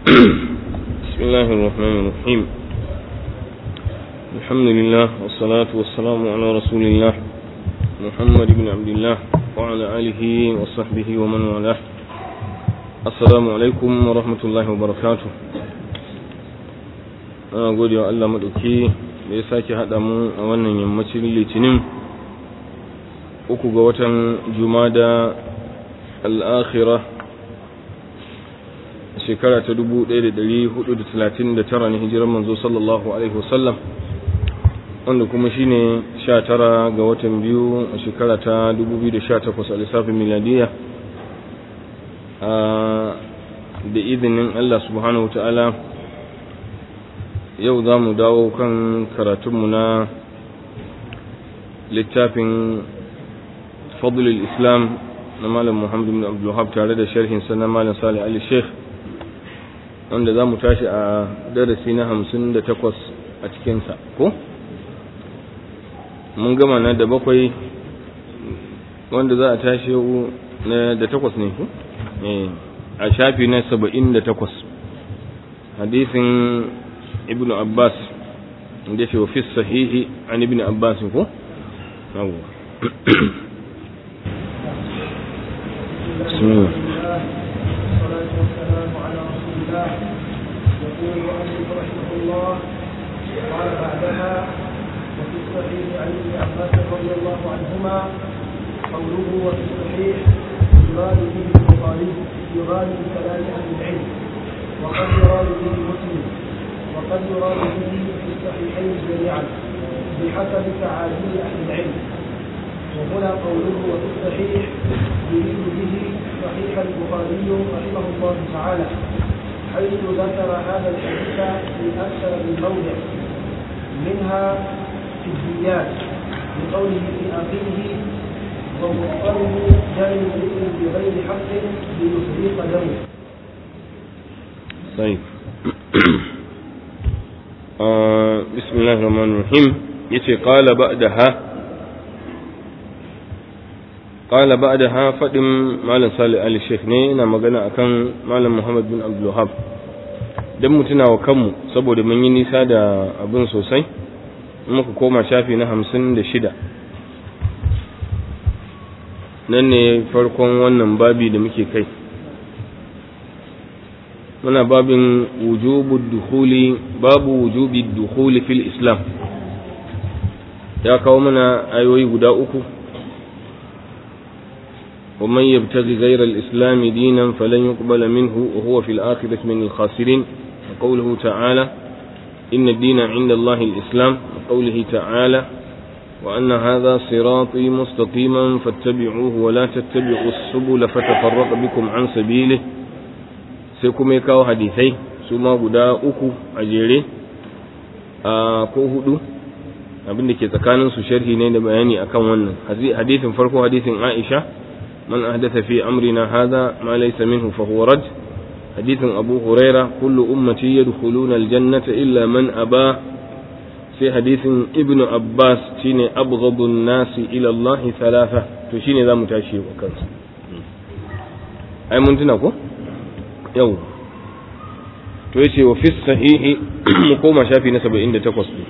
بسم الله الرحمن الرحيم الحمد لله والصلاة والسلام على رسول الله محمد بن عبد الله وعلى آله وصحبه ومن والاه السلام عليكم ورحمة الله وبركاته ana gode wa Allah maɗauki da ya sake haɗa mu a wannan yammacin litinin uku ga watan jumada al'akhira shekara ta 1439 na hijirar manzo sallallahu alaihi wasallam wanda kuma shine 19 ga watan biyu a shekara ta 2018 a lissafin miladiya da izinin Allah subhanahu wa ta'ala yau za mu dawo kan karatunmu na littafin fadlul islam na malam muhammadu bin abdullahab tare da sharhinsa na malam salih ali sheikh wanda za mu tashi a darasi na hamsin da takwas a cikinsa ko? mun gama na da bakwai wanda za a tashi na da takwas ne ku? a shafi na saba'in da takwas hadisin ibn abbas da ce wa fi sahihi an ibn abbas ko? بسم الله يقول المؤلف رحمه الله قال بعدها وفي الصحيح عن ابن عباس رضي الله عنهما قوله وفي الصحيح يراد به البخاري يراد بكلام اهل العلم وقد يراد به مسلم وقد يراد به في الصحيحين جميعا بحسب تعاليم اهل العلم وهنا قوله وفي الصحيح يريد به صحيح البخاري رحمه الله تعالى حيث ذكر هذا الحديث في أكثر من موضع منها في الديات بقوله في آخره ومضطره دم امرئ بغير حق ليفريق دمه. طيب آه بسم الله الرحمن الرحيم يتي قال بعدها قال بعدها فدم مالن صالح علي الشيخ ne yana magana akan malam Muhammad bin Abdul Wahhab dan mutuna wa kanmu saboda mun yi nisa da abin sosai muka koma shafi na 56 nan ne farkon wannan babi da muke kai muna babin wujubud dukhuli babu wujubid dukhuli fil islam ya kawo mana ayoyi guda uku ومن يبتغي غير الإسلام دينا فلن يقبل منه وهو في الآخرة من الخاسرين وقوله تعالى إن الدين عند الله الإسلام وقوله تعالى وأن هذا صراطي مستقيما فاتبعوه ولا تتبعوا السبل فتفرق بكم عن سبيله سيكم يكاو حديثي سوما قدا أكو أجيري ko hudu abin da ke tsakanin su sharhi ne da bayani akan wannan hadisin farko hadisin Aisha من أحدث في أمرنا هذا ما ليس منه فهو رد حديث أبو هريرة كل أمتي يدخلون الجنة إلا من أبى في حديث ابن عباس شيني أبغض الناس إلى الله ثلاثة تشيني ذا متاشي وكنس أي منتنكو يو تويسي وفي الصحيح مقوم شافي نسبة عند تقصد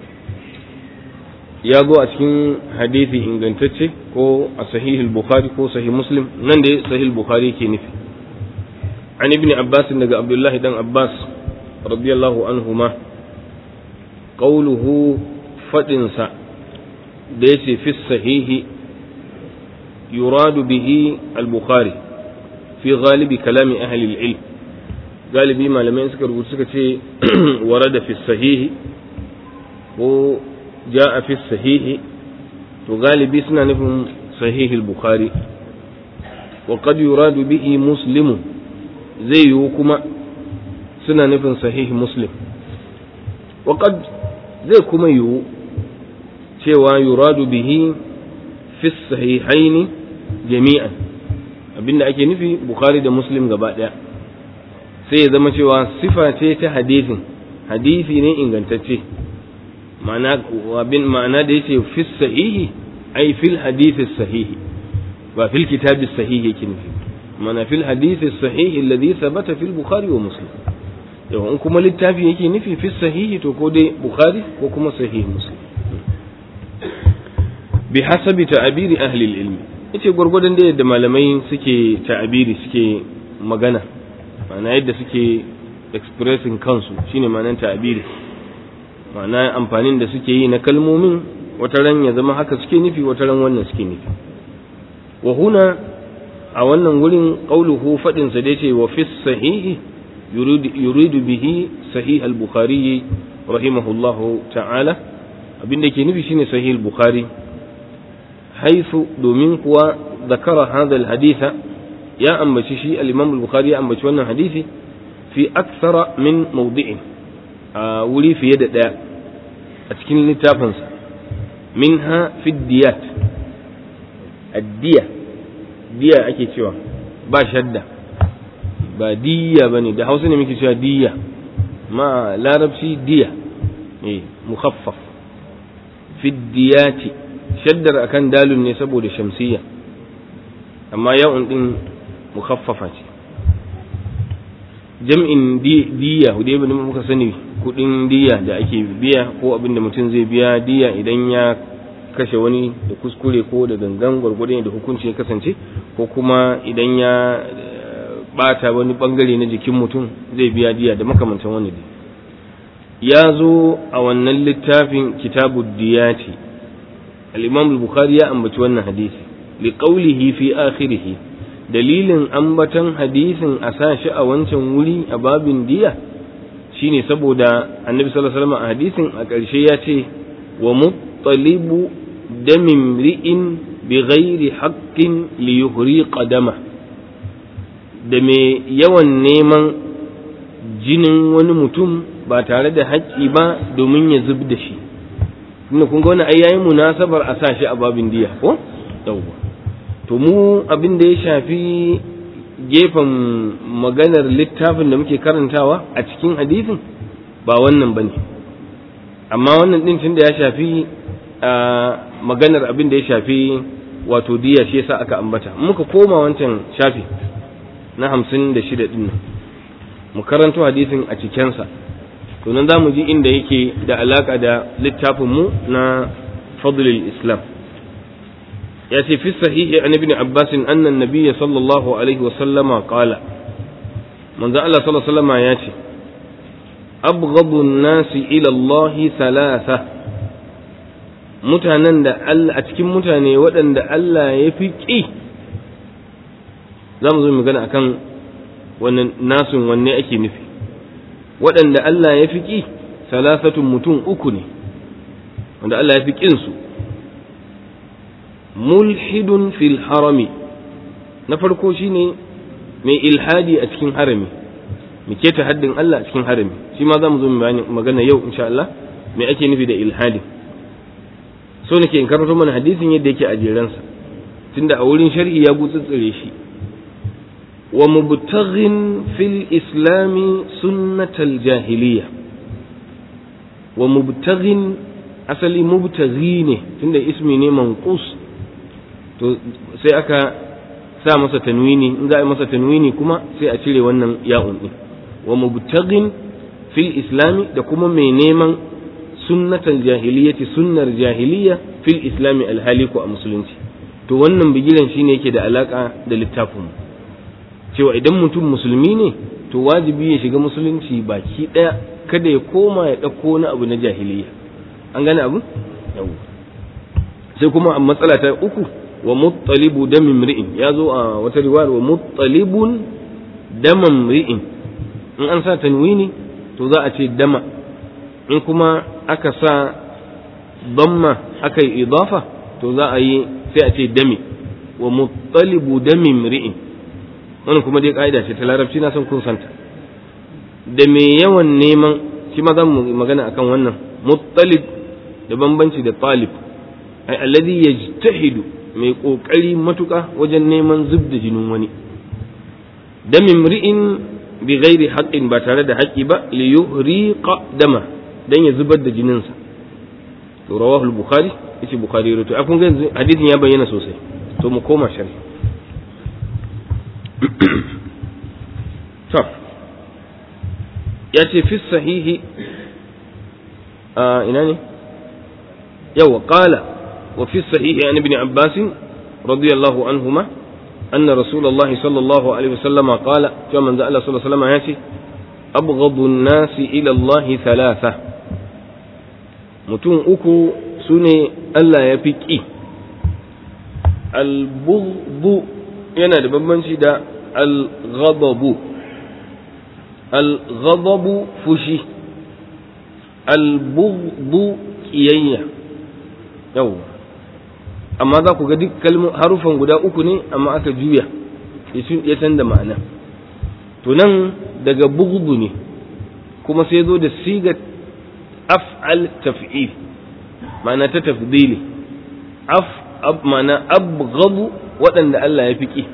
ya zo a cikin hadithi ingantacce ko a sahihul bukhari ko sahih muslim nan da sahih bukhari ke nufi an ibn abbas daga abdullahi dan abbas radiyallahu anhuma qawluhu fadin sa da yace fi sahihi yuradu bihi al-bukhari fi ghalibi kalami ahli al-ilm galibi malamai suka rubuta suka ce warada fi sahihi ko جاء في الصحيح وغالبي سنة نفهم صحيح البخاري وقد يراد به مسلم زي يوكما سنة نفهم صحيح مسلم وقد زي كما يو cewa yuradu bihi fi sahihaini jami'an abinda ake nufi bukhari da muslim gaba daya sai ya zama cewa sifa ce ta hadisin hadisi ne ingantacce ma'ana da yace fi sahihi ai fil hadisi sahihi ba fil kitabi sahihi yake nufi mana fil hadisi sahihi alladhi thabata fil bukhari wa muslim yau in kuma littafi yake nufi fi sahihi to ko dai bukhari ko kuma sahihi muslim bi hasabi ta'abiri ahli ilmi yace gurgurdan da yadda malamai suke ta'abiri suke magana ma'ana yadda suke expressing kansu shine ma'anar ta'abiri ma'ana amfanin da suke yi na kalmomin wata ran ya zama haka suke nufi wata ran wannan suke nufi wa huna a wannan wurin qauluhu fadin sa da yace wa fi sahihi yuridu bihi sahih al-bukhari rahimahullahu ta'ala abinda ke nufi shine sahih al-bukhari haythu domin kuwa zakara hadha al-haditha ya ambaci shi al-imam al-bukhari ya ambaci wannan hadisi fi akthara min mawdi'in a wuri fiye da daya a cikin littafinsa minha fi diyat addiya diya ake cewa ba shadda ba diya bane da hausa ne muke cewa diya ma larabci diya eh mukhaffaf fi diyati shaddar akan dalun ne saboda shamsiyya amma yawon din mukhaffafa ce jam'in diya dai bane muka sani kudin diya da ake biya ko abin da mutum zai biya diya idan ya kashe wani da kuskure ko da gangan gwargwadon da hukunci ya kasance ko kuma idan ya bata wani bangare na jikin mutum zai biya diya da makamantan wani dai ya zo a wannan littafin kitabu diyati al-imam al-bukhari ya ambaci wannan hadisi liqaulihi fi akhirih dalilin ambatan hadisin a sa shi a wancan wuri a babin diya shine saboda annabi sallallahu alaihi wasallam a hadisin a ƙarshe ya ce wa muttalibu damin ri'in bi ghairi haqqin li yuhri qadama da mai yawan neman jinin wani mutum ba tare da haƙƙi ba domin ya zub da shi tunda kun ga wani ai yayin munasabar a sa shi a babin diya ko yawwa to mu abin da ya shafi gefen maganar littafin da muke karantawa a cikin hadisin ba wannan ba ne amma wannan ɗin tun da ya shafi maganar abin da ya shafi wato diya shi yasa aka ambata muka koma wancan shafi na hamsin da shida ɗin nan mu karanto hadisin a cikensa to nan za mu ji inda yake da alaka da littafinmu na fadlul islam يأتي في الصحيح عن ابن عباس أن النبي صلى الله عليه وسلم قال من ذا الله صلى الله عليه وسلم يأتي أبغض الناس إلى الله ثلاثة mutanen da Allah a cikin mutane waɗanda Allah ya fi ƙi za mu zo magana akan wannan nasun wanne ake nufi waɗanda Allah ya fi ƙi salasatun mutum uku ne wanda Allah ya fi ƙinsu mulhidun fil harami na farko shine mai ilhadi a cikin harami mu keta haddin Allah a cikin harami shi ma za mu zo mu magana yau insha Allah me ake nufi da ilhadi so nake in karanto mana hadisin yadda yake a jeransa tunda a wurin shar'i ya gutsutsure shi wa mubtaghin fil islami sunnatal jahiliya wa mubtaghin asali mubtaghi ne tunda ismi ne manqus to sai aka sa masa tanwini in za a yi masa tanwini kuma sai a cire wannan ya'un din wa mubtaghin fil islami da kuma mai neman sunnatal jahiliyyati sunnar jahiliya fil islami alhaliku a musulunci to wannan bigiran shine yake da alaka da littafin cewa idan mutum musulmi ne to wajibi ya shiga musulunci baki daya kada ya koma ya ɗauko wani abu na jahiliya an gane abu sai kuma a matsala ta uku wa muttalibu damin mri'in ya zo a wata riwayar wa muttalibun daman mri'in in an sa tanwini to za a ce dama in kuma aka sa damma aka yi idafa to za a yi sai a ce dami wa muttalibu damin mri'in wannan kuma dai ka'ida ce ta larabci na san kun santa da mai yawan neman shi ma za mu magana akan wannan muttalib da bambanci da talib ai alladhi yajtahidu mai kokari matuka wajen neman zub da jinin wani da mimri'in bi ghairi haqqin ba tare da haƙƙi ba li yuhriqa dama dan ya zubar da jininsa to rawahu al-bukhari yace bukhari rawaito a kun ga hadisin ya bayyana sosai to mu koma sharhi to ya ce fi sahihi a ina ne yawa qala wa fi sahihi an ibn abbas radiyallahu anhuma أن رسول الله صلى الله عليه وسلم قال كما من الله صلى الله عليه وسلم ياتي أبغض الناس إلى الله ثلاثة mutum uku su ne Allah ya fi ƙi albughdu yana da bambanci da alghadabu alghadabu fushi albughdu ƙiyayya yau amma za ku ga duk harufan guda uku ne amma aka juya ya canza ma'ana to nan daga bughdu ne kuma sai zo da sigar af'al taf'il ma'ana ta tafdili af ab ma'ana abghadu waɗanda Allah ya fiƙi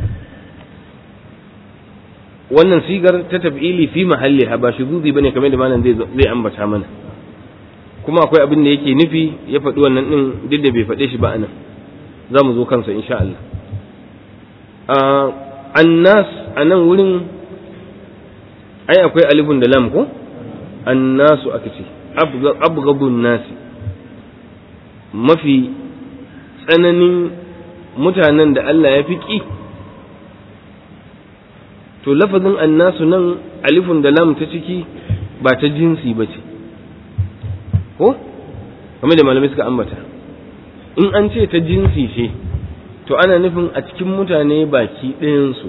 wannan sigar ta taf'ili fi mahalli ba shuzuzi bane kamar da malam zai zai ambata mana kuma akwai abin da yake nufi ya faɗi wannan din duk da bai faɗe shi ba anan za mu zo kansa insha Allah annas anan wurin ai akwai alifun da lam ko annasu aka ce abgadun nasi mafi tsananin mutanen da Allah ya fi ƙi to lafazin annasu nan alifun da lam ta ciki ba ta jinsi ba ce ko kamar da malamai suka ambata in an ce ta jinsi ce to ana nufin a cikin mutane baki ɗayansu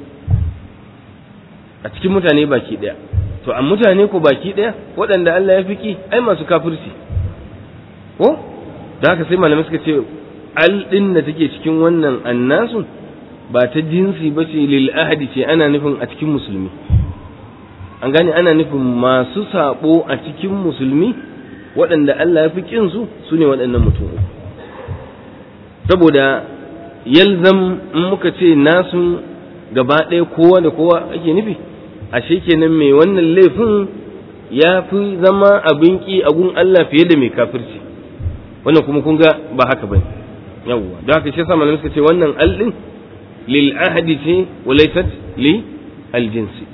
a cikin mutane baki ɗaya to a mutane ko baki ɗaya waɗanda Allah ya fi ki ai masu kafirci ko da haka sai malamai suka ce al ɗin da take cikin wannan annasu ba ta jinsi ba ce lil ahadi ce ana nufin a cikin musulmi an gane ana nufin masu sabo a cikin musulmi waɗanda Allah ya fi kin su su ne waɗannan mutum uku saboda yalzam in muka ce nasu gaba ɗaya kowa da kowa ake nufi ashe kenan mai wannan laifin ya fi zama abin ki a gun Allah fiye da mai kafirci wannan kuma kun ga ba haka bane yawwa da haka shi yasa malamai suka ce wannan aldin lil ahadi ce walaysat li al jinsi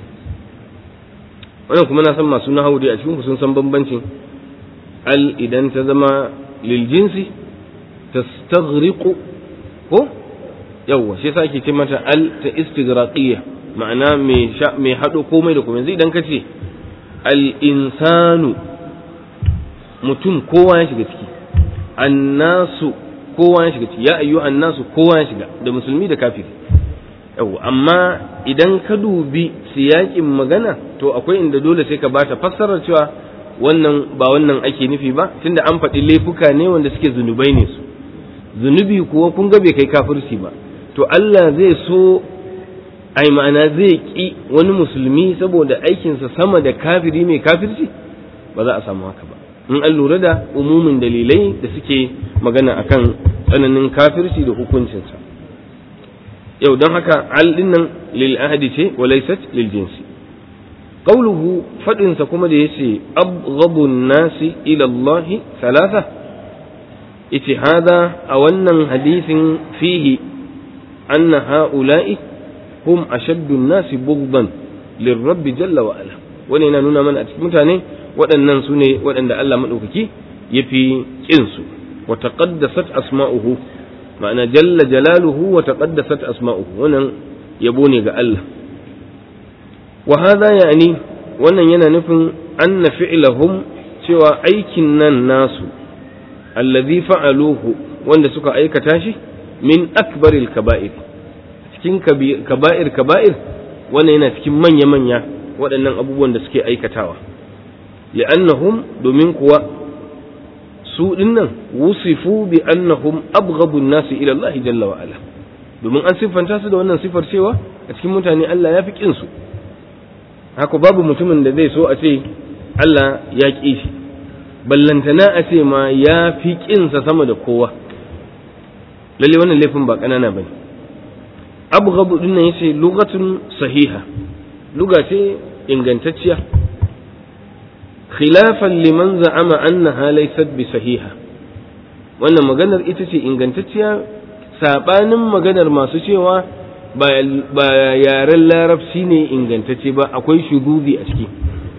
wannan kuma na san masu nahawu dai a cikin ku sun san bambancin al idan ta zama lil jinsi tastaghriqu ko yawwa shi yasa ake ce mata al ta istighraqiyya ma'ana mai haɗo komai da komai yanzu idan ka ce al'insanu mutum kowa ya shiga ciki annasu kowa ya shiga ciki ya ayyu annasu kowa ya shiga da musulmi da kafiri yau amma idan ka dubi siyakin magana to akwai inda dole sai ka bata fassarar cewa wannan ba wannan ake nufi ba tunda an faɗi laifuka ne wanda suke zunubai ne su zunubi kuwa kun ga bai kai kafirci ba to Allah zai so ai ma'ana zai ƙi wani musulmi saboda aikinsa sama da kafiri mai kafirci ba za a samu haka ba in an lura da umumin dalilai da suke magana akan tsananin kafirci da hukuncinsa yau don haka al nan lil ahadi ce wa laysat lil jinsi qawluhu fadinsa kuma da yace abghadun nasi ila Allah thalatha yace hada a wannan hadisin fihi anna ha'ula'i hum ashaddu nasi bughdan lirrabb jalla wa ala wani yana nuna mana a cikin mutane waɗannan su ne waɗanda Allah maɗaukaki ya fi ƙinsu wa taqaddasat asma'uhu ma'ana jalla jalaluhu wa taqaddasat asma'uhu wannan yabo ne ga Allah wa hadha yani wannan yana nufin anna fi'lahum cewa aikin nan nasu allazi fa'aluhu wanda suka aikata shi min akbaril kaba'ir cikin kaba'ir kaba'ir wannan yana cikin manya manya waɗannan abubuwan da suke aikatawa li'annahum domin kuwa su dinnan wusifu bi annahum abghadu an-nasi ila Allah jalla wa ala domin an siffanta su da wannan sifar cewa a cikin mutane Allah ya fi kin su haka babu mutumin da zai so a ce Allah ya ƙi shi ballantana a ce ma ya fi ƙinsa sama da kowa lalle wannan laifin ba ƙanana ba ne abu din nan yace lugatun sahiha luga ce ingantacciya khilafan liman za'ama annaha laysat bi sahiha wannan maganar ita ce ingantacciya sabanin maganar masu cewa ba yaren larabci ne ingantacce ba akwai shududi a ciki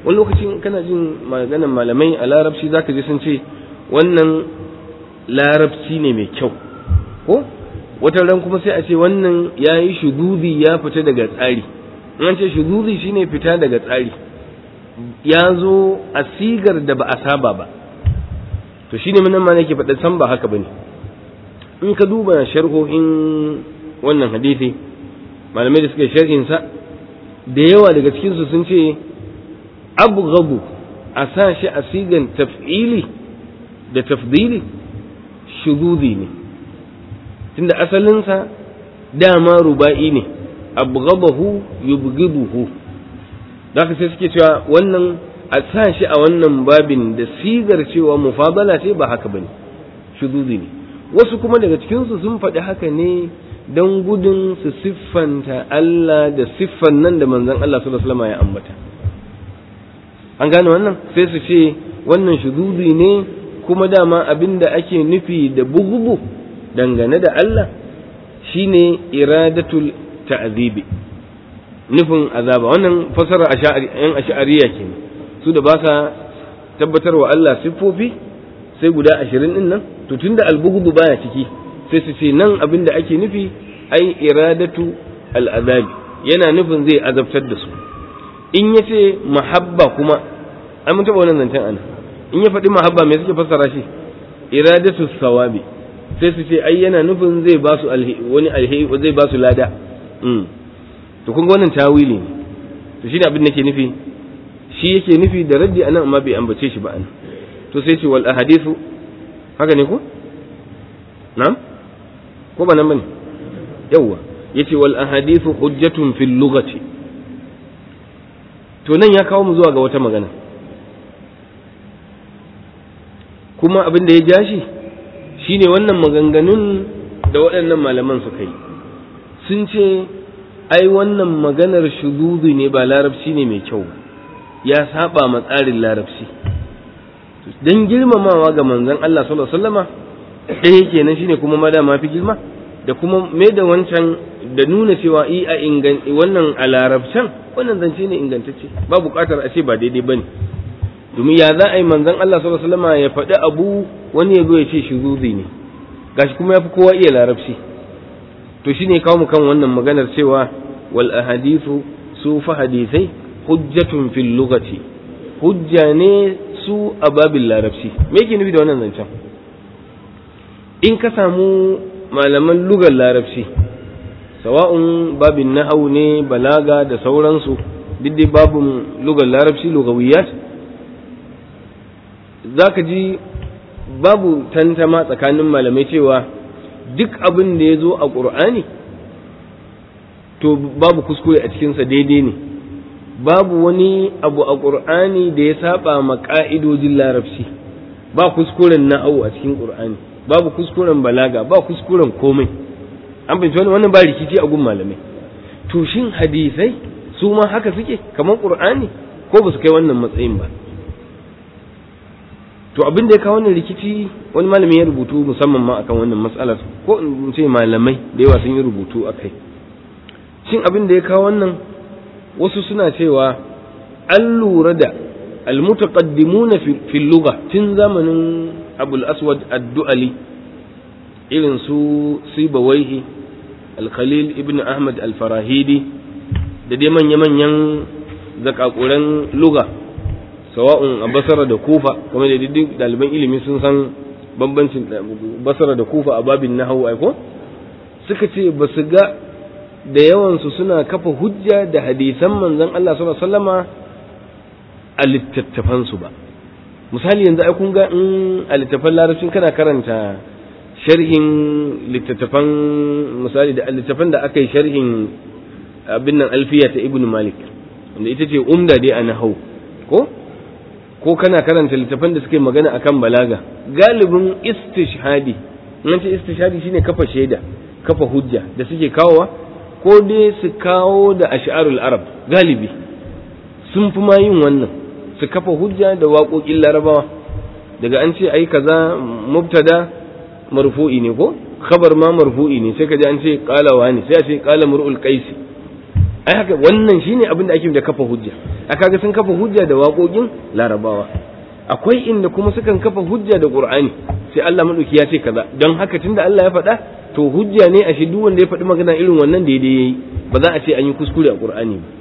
wani lokacin kana jin maganan malamai a larabci zaka ji sun ce wannan larabci ne mai kyau ko wata ran kuma sai a ce wannan ya yi shududi ya fita daga tsari in an ce shududi shine fita daga tsari ya zo a sigar da ba a saba ba to shine mun ma nake faɗa san ba haka bane in ka duba sharhohin wannan hadisi malamai da suka sharhin sa da yawa daga cikin su sun ce abghabu a sa shi a sigan taf'ili da tafdili shududi ne tunda asalinsa dama ruba'i ne abghabahu yubghiduhu da sai suke cewa wannan a sa shi a wannan babin da sigar cewa mufadala ce ba haka bane shududi ne wasu kuma daga cikinsu sun faɗi haka ne don gudun su siffanta Allah da siffan nan da manzon Allah sallallahu alaihi wasallam ya ambata an gane wannan sai su ce wannan shududi ne kuma dama abin da ake nufi da bugubu dangane da Allah shine iradatul ta'zibi nufin azaba wannan fasara yan ash'ariya kenan su da ba sa tabbatar wa Allah siffofi sai guda ashirin din nan to tunda albughdu baya ciki sai su ce nan abin da ake nufi ai iradatu al'azabi yana nufin zai azabtar da su in ya ce mahabba kuma an mun taɓa wannan zancen ana in ya faɗi mahabba me suke fassara shi iradatu sawabi sai su ce ai yana nufin zai ba su wani alheri zai ba su lada to kun ga wannan tawili ne to shine abin da ke nufi shi yake nufi da raddi anan amma bai ambace shi ba anan to sai ce wal ahadithu haka ne ko na'am ko ba nan bane yawa yace wal ahadithu hujjatun fil lughati to nan ya kawo mu zuwa ga wata magana kuma abin da ya ja shi shine wannan maganganun da waɗannan malaman suka yi sun ce ai wannan maganar shududu ne ba larabci ne mai kyau ya saba ma tsarin larabci dan girmamawa ga manzon Allah sallallahu alaihi wasallama ɗaya kenan shine kuma ma dama fi girma da kuma me da wancan da nuna cewa i a ingan wannan a larabcan wannan zance ne ingantacce ba buƙatar a ce ba daidai bane domin ya za a yi manzon Allah sallallahu alaihi wasallama ya faɗi abu wani ya zo ya ce shuzuzi ne gashi kuma ya fi kowa iya larabci to shine kawo mu kan wannan maganar cewa wal ahadithu su fa hadisai hujjatun fil lugati hujja ne su a babin larabci me yake nufi da wannan zancen in ka samu malaman lugar larabci sawa'un babin nahau ne balaga da sauransu duk dai babin lugar larabci lugawiyat za ka ji babu tantama tsakanin malamai cewa duk abin da ya zo a ƙur'ani to babu kuskure a cikinsa daidai ne babu wani abu a ƙur'ani da ya saba ma ƙa'idojin larabci ba kuskuren na'au a cikin ƙur'ani babu kuskuren balaga ba kuskuren komai an fahimci wani wannan ba rikici a gun malamai to shin hadisai su ma haka suke kamar ƙur'ani ko ba su kai wannan matsayin ba to abin da ya kawo wannan rikici wani malami ya rubutu musamman ma akan wannan matsalar ko in ce malamai da yawa sun yi rubutu a kai shin abin da ya kawo wannan wasu suna cewa an lura da almutaqaddimuna fil lugha tun zamanin abul aswad ad-du'ali irin su sibawaihi al-khalil ibn ahmad al-farahidi da dai manya-manyan zakakuran lugha sawa'un a basara da kufa kuma da duk ɗaliban ilimi sun san bambancin basara da kufa a babin nahawu aiko suka ce ba su ga da yawansu suna kafa hujja da hadisan manzon Allah sallallahu alaihi wasallama a littattafansu ba misali yanzu ai kun ga in a littattafan larabcin kana karanta sharhin littattafan misali da littattafan da aka yi sharhin abin nan alfiya ta ibnu malik wanda ita ce umda dai a nahau ko ko kana karanta littattafan da suke magana akan balaga galibin istishhadi in ce istishhadi shine kafa shaida kafa hujja da suke kawowa ko dai su kawo da ash'arul arab galibi sun fi ma yin wannan su kafa hujja da waƙoƙin larabawa daga an ce ai kaza mubtada marfu'i ne ko khabar ma marfu'i ne sai ka ji an ce qala wani sai a ce qala mur'ul qaisi ai haka wannan shine abin da ake da kafa hujja a kaga sun kafa hujja da waƙoƙin larabawa akwai inda kuma sukan kafa hujja da qur'ani sai Allah madauki ya ce kaza don haka tunda Allah ya faɗa to hujja ne a shi duk wanda ya faɗi magana irin wannan daidai yayi ba za a ce an yi kuskure a qur'ani ba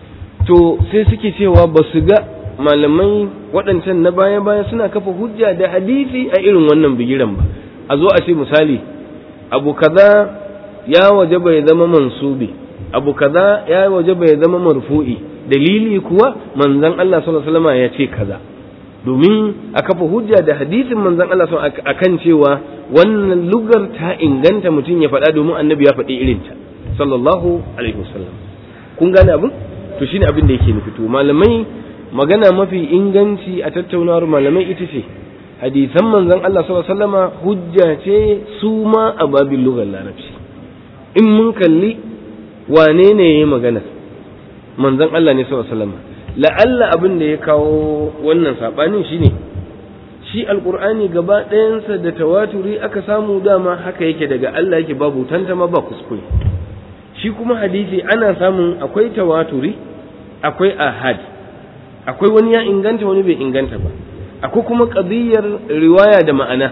to sai suke cewa ba su ga malamai waɗancan na baya baya suna kafa hujja da hadisi a irin wannan bigiran ba a zo a ce misali abu kaza ya waje bai zama mansubi abu kaza ya waje bai zama marfu'i dalili kuwa manzon Allah sallallahu alaihi wasallam ya ce kaza domin a kafa hujja da hadisin manzon Allah sallallahu alaihi akan cewa wannan lugar ta inganta mutum ya faɗa domin annabi ya faɗi irinta sallallahu alaihi wasallam kun gane abin to shine abin da yake nufi to malamai magana mafi inganci a tattaunawar malamai ita ce hadisan manzon Allah sallallahu alaihi wasallama hujja ce su ma a babin lugar larabci in mun kalli wane ne yayi magana manzon Allah ne sallallahu alaihi wasallama la'alla abin da ya kawo wannan sabanin shine shi alqur'ani gaba ɗayansa da tawaturi aka samu dama haka yake daga Allah yake babu tantama ba kuskure shi kuma hadisi ana samun akwai tawaturi akwai ahad akwai wani ya inganta wani bai inganta ba akwai kuma qadiyar riwaya da ma'ana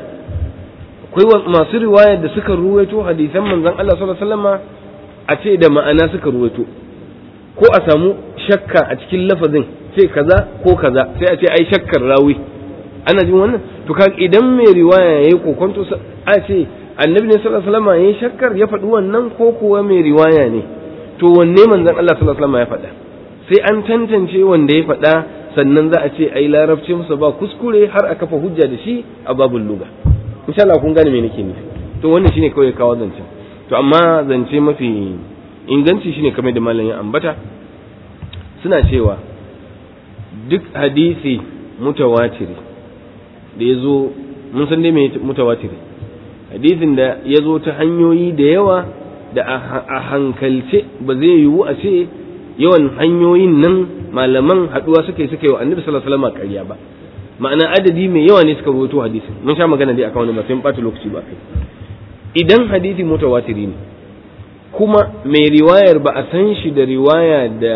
akwai masu riwaya da suka ruwaito hadisan manzon Allah sallallahu alaihi wasallama a ce da ma'ana suka ruwaito ko a samu shakka a cikin lafazin ce kaza ko kaza sai a ce ai shakkar rawi ana jin wannan to kaga idan mai riwaya yayi kokonto a ce annabi ne sallallahu alaihi wasallam yayi shakkar ya faɗi wannan ko kuwa mai riwaya ne to wanne manzon Allah sallallahu alaihi wasallam ya faɗa sai an tantance wanda ya faɗa sannan za a ce ai larabci musa ba kuskure har a kafa hujja da shi a babul luga insha Allah kun gane me nake nufi to wannan shine kawai kawo zancen to amma zance mafi inganci shine kamar da malamin ambata suna cewa duk hadisi mutawatiri da ya zo mun san dai mai mutawatiri hadisin da ya zo ta hanyoyi da yawa da a hankalce ba zai yiwu a ce yawan hanyoyin nan malaman haduwa suka yi suka yi wa annabi sallallahu alaihi wasallam ƙarya ba ma'ana adadi mai yawa ne suka rawaito hadisin mun sha magana dai akan wani ba sai mun ɓata lokaci ba kai idan hadisi mutawatiri ne kuma mai riwayar ba a san shi da riwaya da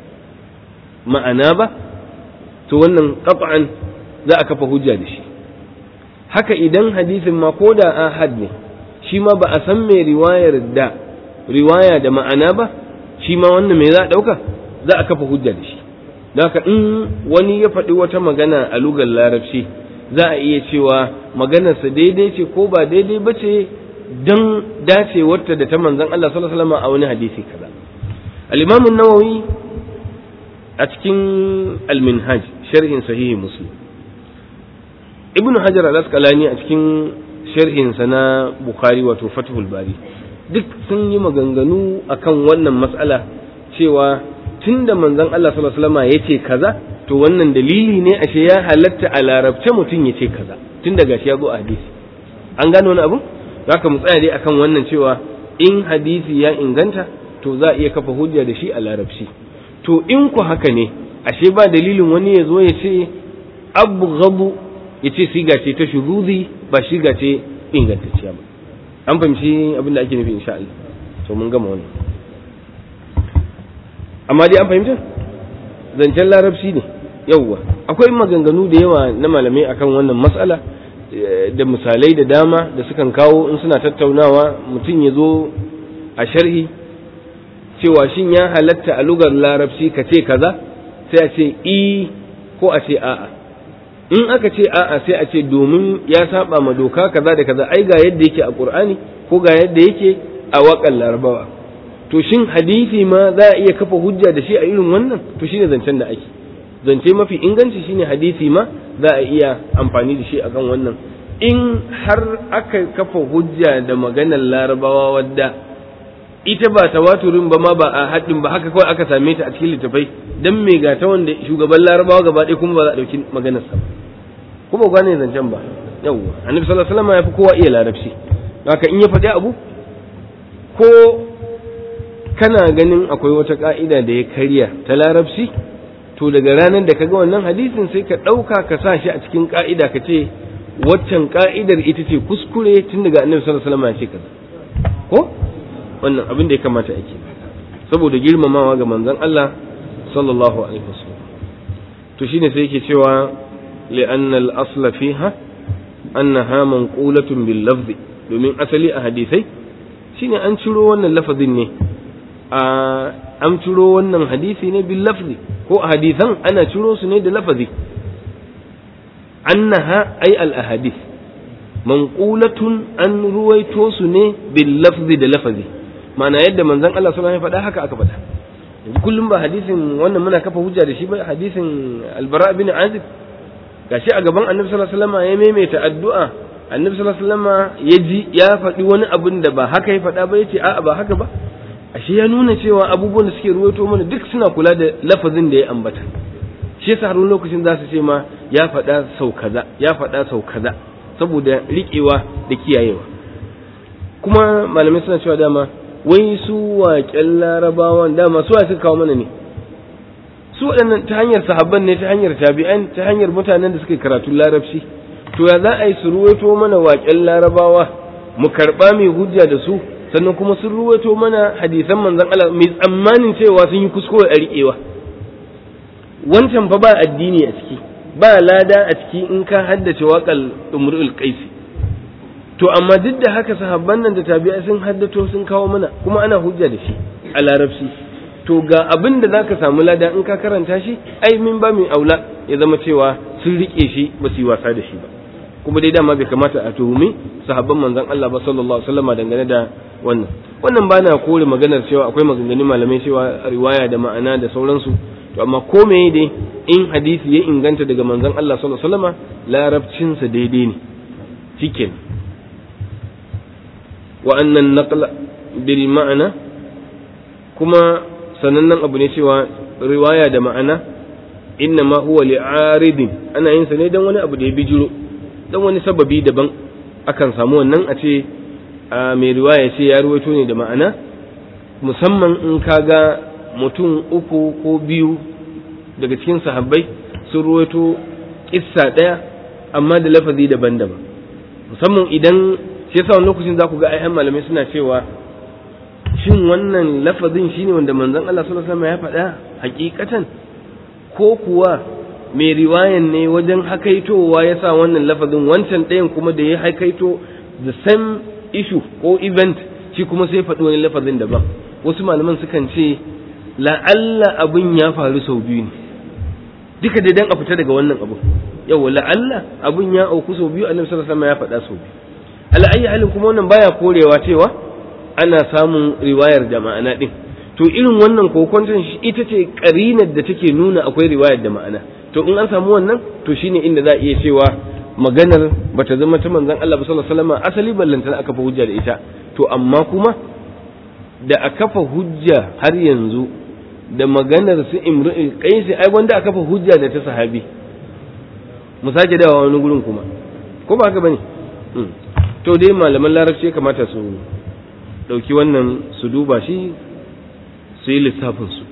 ma'ana ba to wannan qat'an za a kafa hujja da shi haka idan hadisin ma ko da ahad ne shi ma ba a san mai riwayar da riwaya da ma'ana ba shi ma wannan mai za a ɗauka za a kafa hujja da shi haka in wani ya faɗi wata magana a lugar larabci za a iya cewa maganarsa daidai ce ko ba daidai ba ce don dacewarta da ta manzan Allah sallallahu alaihi wasallam a wani hadisi kaza al-Imam an-Nawawi a cikin al-Minhaj sharhin sahihi Muslim Ibn Hajar al-Asqalani a cikin sharhin sa na Bukhari wato Fathul Bari duk sun yi maganganu akan wannan mas'ala cewa tunda manzan Allah sallallahu alaihi wasallam yace kaza to wannan dalili ne ashe ya halatta a larabce mutum ya ce kaza tun daga shi ya zo a hadisi an gano wani abu haka mu tsaya dai akan wannan cewa in hadisi ya inganta to za a iya kafa hujja da shi a larabci to in ku haka ne ashe ba dalilin wani ya zo ya ce abu gabu ya ce siga ce ta shuruzi ba shiga ce ingantacciya ba an fahimci abin da ake nufi insha Allah to mun gama wannan amma dai an fahimta zancen larabci ne yauwa akwai maganganu da yawa na malamai akan wannan matsala da misalai da dama da sukan kawo in suna tattaunawa mutum ya zo a sharhi cewa shin ya halatta a lugar larabci ka ce kaza sai a ce i ko a ce a'a in aka ce a'a sai a ce domin ya saba ma doka kaza da kaza ai ga yadda yake a qur'ani ko ga yadda yake a waƙan larabawa to shin hadisi ma za a iya kafa hujja da shi a irin wannan to shine zancen da ake zance mafi inganci shine hadisi ma za a iya amfani da shi akan wannan in har aka kafa hujja da maganar larabawa wadda ita ba tawaturin ba ma ba a haɗin ba haka kawai aka same ta a cikin littafai dan me ga ta wanda shugaban larabawa gaba ɗaya kuma ba za a ɗauki maganar sa ko ba gane zancen ba yawwa annabi sallallahu alaihi wasallam ya fi kowa iya larabci haka in ya faɗi abu ko kana ganin akwai wata ka'ida da ya karya ta larabci to daga ranar da kaga wannan hadisin sai ka ɗauka ka sa shi a cikin ka'ida ka ce waccan ka'idar ita ce kuskure tun daga annabi sallallahu alaihi wasallam ya ce kaza ko wannan abin da ya kamata ake saboda girmamawa ga manzon Allah sallallahu alaihi wasallam to shine sai yake cewa li'anna al-asla fiha annaha manqulatun bil lafzi domin asali a hadisai shine an ciro wannan lafazin ne a an ciro wannan hadisi ne bil lafzi ko a hadisan ana ciro su ne da lafazi annaha ay al ahadith manqulatun an ruwaito su ne bil lafzi da lafazi ma'ana yadda manzon Allah sallallahu alaihi wasallam ya faɗa haka aka faɗa yanzu kullum ba hadisin wannan muna kafa hujja da shi ba hadisin albara bin azib gashi a gaban annabi sallallahu alaihi wasallam ya maimaita addu'a annabi sallallahu alaihi wasallam ya ji ya faɗi wani abin da ba haka ya faɗa ba yace a'a ba haka ba ashe ya nuna cewa abubuwan da suke ruwaito mana duk suna kula da lafazin da ya ambata shi yasa har lokacin za su ce ma ya faɗa sau kaza ya faɗa sau kaza saboda riƙewa da kiyayewa kuma malamai suna cewa dama wai su waƙen larabawan dama su suka kawo mana ne su waɗannan ta hanyar sahabban ne ta hanyar tabi'an ta hanyar mutanen da suka yi karatun larabci to ya za a yi su ruwaito mana waƙen larabawa mu karɓa mai hujja da su sannan kuma sun ruwaito mana hadisan manzon Allah mai tsammanin cewa sun yi kuskure a riƙewa wancan fa ba addini a ciki ba lada a ciki in ka haddace waƙal umrul qaisi to amma duk da haka sahabban nan da tabi'a sun haddato sun kawo mana kuma ana hujja da shi a larabci to ga abin da zaka samu lada in ka karanta shi ai min ba min aula ya zama cewa sun rike shi ba su yi wasa da shi ba kuma dai dama bai kamata a tuhumi sahabban manzon Allah ba sallallahu alaihi wasallam dangane da wannan wannan ba na kore maganar cewa akwai maganganun malamai cewa riwaya da ma'ana da sauransu to amma ko me dai in hadisi ya inganta daga manzon Allah sallallahu alaihi wasallam larabcinsa daidai ne cikin wa annan naqla bil ma'ana kuma sanannen abu ne cewa riwaya da ma'ana inna ma huwa li'aridin ana yin sa ne dan wani abu da ya bijiro dan wani sababi daban akan samu wannan a ce mai riwaya ce ya ruwaito ne da ma'ana musamman in kaga mutum uku ko biyu daga cikin sahabbai sun ruwaito kissa ɗaya amma da lafazi daban-daban musamman idan shi yasa wani lokacin za ku ga ayyan malamai suna cewa shin wannan lafazin shine wanda manzon Allah sallallahu alaihi wasallam ya faɗa hakikatan ko kuwa mai riwayan ne wajen hakaitowa ya sa wannan lafazin wancan ɗayan kuma da ya hakaito the same issue ko event shi kuma sai faɗi wani lafazin daban wasu malaman sukan ce la'alla abin ya faru sau biyu ne duka dai dan a fita daga wannan abu yawa la'alla abin ya auku sau biyu annabi sallallahu alaihi wasallam ya faɗa sau biyu ala ayi halin kuma wannan baya korewa cewa ana samun riwayar da ma'ana din to irin wannan kokonton ita ce karinar da take nuna akwai riwayar da ma'ana to in an samu wannan to shine inda za a iya cewa maganar bata zama ta manzon Allah sallallahu alaihi wasallam asali ballantana aka fa hujja da ita to amma kuma da a kafa hujja har yanzu da maganar su imru'il qaisi ai wanda aka kafa hujja da ta sahabi mu sake dawa wani gurin kuma ko ba haka bane to dai malaman larabci ya kamata su dauki wannan su duba shi su yi lissafin su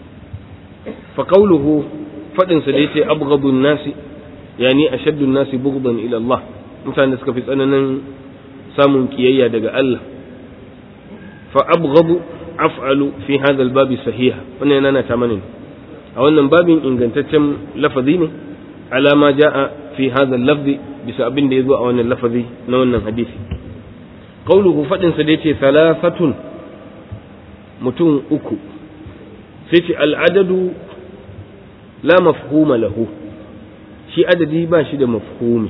fa qawluhu fadin sa da yace abghadun nasi yani ashaddun nasi bughdan ila Allah mutane da suka fi tsananin samun kiyayya daga Allah fa abghadu af'alu fi hadha al-bab sahiha wannan yana ta mana a wannan babin ingantaccen lafazi ne ala ma jaa fi hadha al-lafzi bisa abin da yazo a wannan lafazi na wannan hadisi qauluhu fadin sa da yace thalathatun mutum uku sai ce al-adadu la mafhuma lahu shi adadi ba shi da mafhumi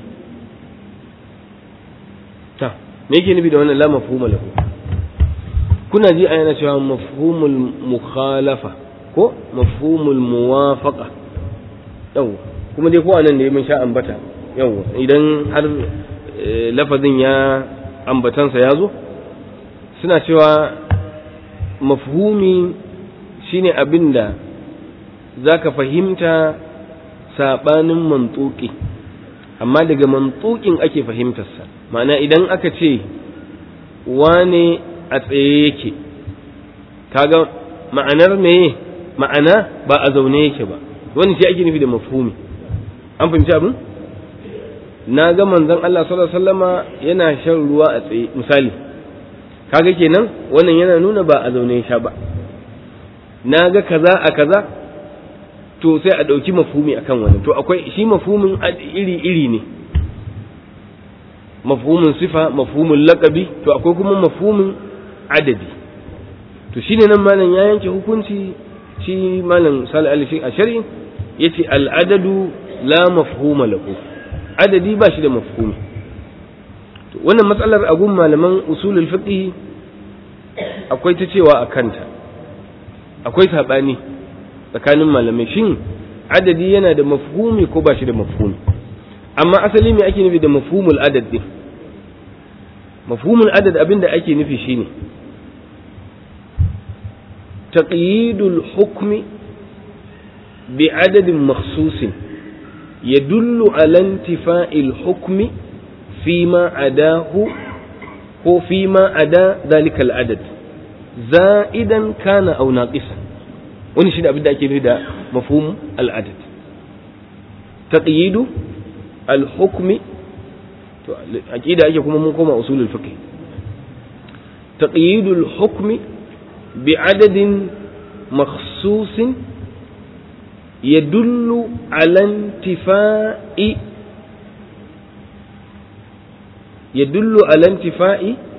ta me yake nufi da wannan la mafhuma lahu kuna ji a yana cewa mafhumul mukhalafa ko mafhumul muwafaqa yau kuma dai ko anan da mun sha ambata yau idan har lafazin ya ambatansa ya zo suna cewa mafhumi shine abin da za ka fahimta saɓanin mantuki amma daga mantukin ake fahimtarsa ma'ana idan aka ce wane a tsaye yake kaga ma'anar meye ma'ana ba a zaune yake ba wani shi ake nufi da mafhumi an fahimci abin na ga manzon Allah sallallahu alaihi wasallama yana shan ruwa a tsaye misali kaga kenan wannan yana nuna ba a zaune sha ba na ga kaza a kaza to sai a ɗauki mafhumi akan wannan to akwai shi mafhumin iri iri ne mafhumin sifa mafhumin laƙabi to akwai kuma mafhumin adadi to shine nan malam ya yanke hukunci shi malam sal alishi a shari'in yace al'adadu la mafhuma lahu adadi ba shi da mafhumi to wannan matsalar agun malaman usulul fiqh akwai ta cewa a kanta akwai sabani tsakanin malamai shin adadi yana da mafhumi ko ba shi da mafhumi amma asali me ake nufi da mafhumul adad din mafhumul adad abinda ake nufi shine taqyidul hukmi بعدد مخصوص يدل على انتفاء الحكم فيما عداه هو فيما عدا ذلك العدد زائدا كان أو ناقصا wani shi da abin da ake nufi da mafhum al'adad taqyidu al-hukmi to aqida ake kuma mun koma usulul fiqh taqyidu al-hukmi bi adadin makhsusin يدل على انتفاء يدل على انتفاء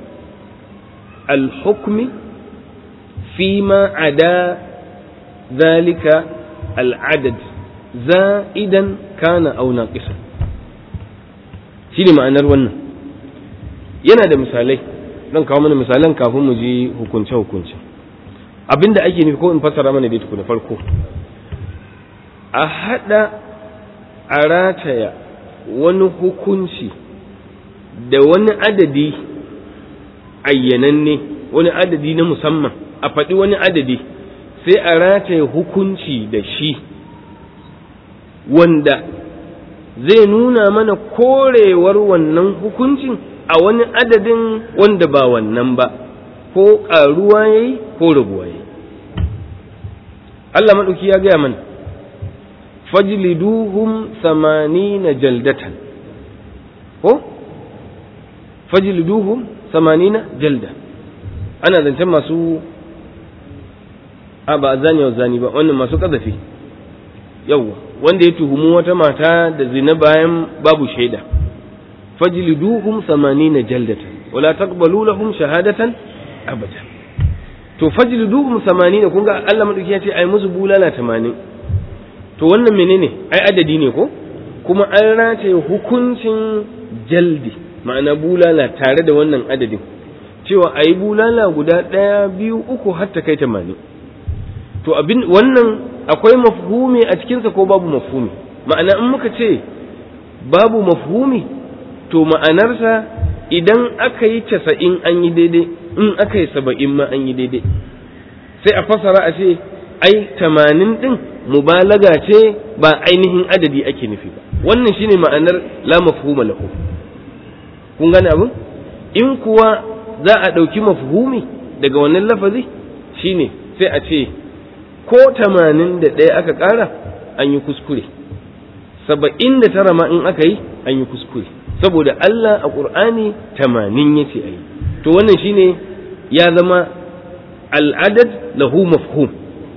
الحكم فيما عدا ذلك العدد زائدا كان أو ناقصا shine ma'anar wannan yana da misalai zan kawo mana misalan kafin mu ji hukunce-hukunce abinda ake nufi ko in fassara mana dai tukuna farko a haɗa a rataya wani hukunci da wani adadi ayyananne wani adadi na musamman a faɗi wani adadi sai a rataya hukunci da shi wanda zai nuna mana korewar wannan hukuncin a wani adadin wanda ba wannan ba ko ƙaruwa ya yi ko rabuwa ya yi Allah maɗauki ya gaya mana fajliduhum samanina jaldatan ko fajliduhum samanina jalda ana zancen masu a ba zani wa zani ba wannan masu kazafi yawwa wanda ya tuhumu wata mata da zina bayan babu shaida fajliduhum samanina jaldatan wala taqbalu lahum shahadatan abada to fajliduhum samanina kun ga Allah madauki ya ce ai musu bulala 80 to wannan menene ai adadi ne ko kuma an race hukuncin jaldi ma'ana bulala tare da wannan adadin cewa a yi bulala guda ɗaya biyu uku har ta kai tamanin to abin wannan akwai mafhumi a cikinsa ko babu mafhumi ma'ana in muka ce babu mafhumi to ma'anarsa idan aka yi casa'in an yi daidai in aka yi saba'in ma an yi daidai sai a fasara a ce ai tamanin ɗin mubalaga ce ba ainihin adadi ake nufi ba wannan shine ma'anar la mafhuma lahu kun gane abin in kuwa za a ɗauki mafhumi daga wannan lafazi shine sai a ce ko tamanin da ɗaya aka ƙara an yi kuskure saba'in da tara ma in aka yi an yi kuskure saboda Allah a ƙur'ani tamanin ya ce a yi to wannan shine ya zama al'adad lahu mafhum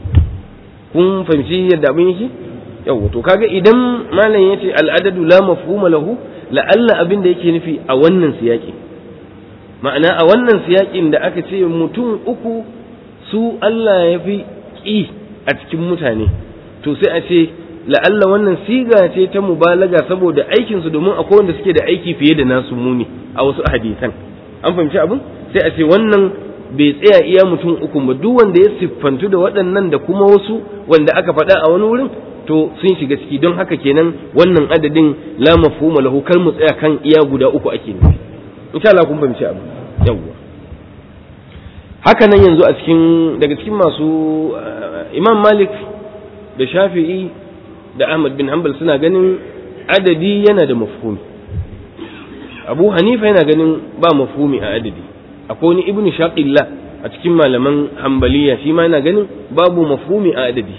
kun fahimci yadda abin yake yau to kaga idan malam ya ce al'adadu la mafhuma lahu la'alla abin da yake nufi a wannan siyaƙi ma'ana a wannan siyaƙin da aka ce mutum uku su Allah ya fi ƙi a cikin mutane to sai a ce la'alla wannan siga ce ta mubalaga saboda aikinsu domin akwai wanda suke da aiki fiye da nasu muni a wasu hadisan an fahimci abin sai a ce wannan bai tsaya iya mutum uku ba duk wanda ya siffantu da waɗannan da kuma wasu wanda aka faɗa a wani wurin to sun shiga ciki don haka kenan wannan adadin la mafhuma lahu kar mu tsaya kan iya guda uku ake nufi insha Allah kun fahimci abu yawwa haka nan yanzu a cikin daga cikin masu Imam Malik da Shafi'i da Ahmad bin Hanbal suna ganin adadi yana da mafhumi Abu Hanifa yana ganin ba mafhumi a adadi akwai wani Ibn Shaqillah a cikin malaman Hanbaliya shi ma yana ganin babu mafhumi a adadi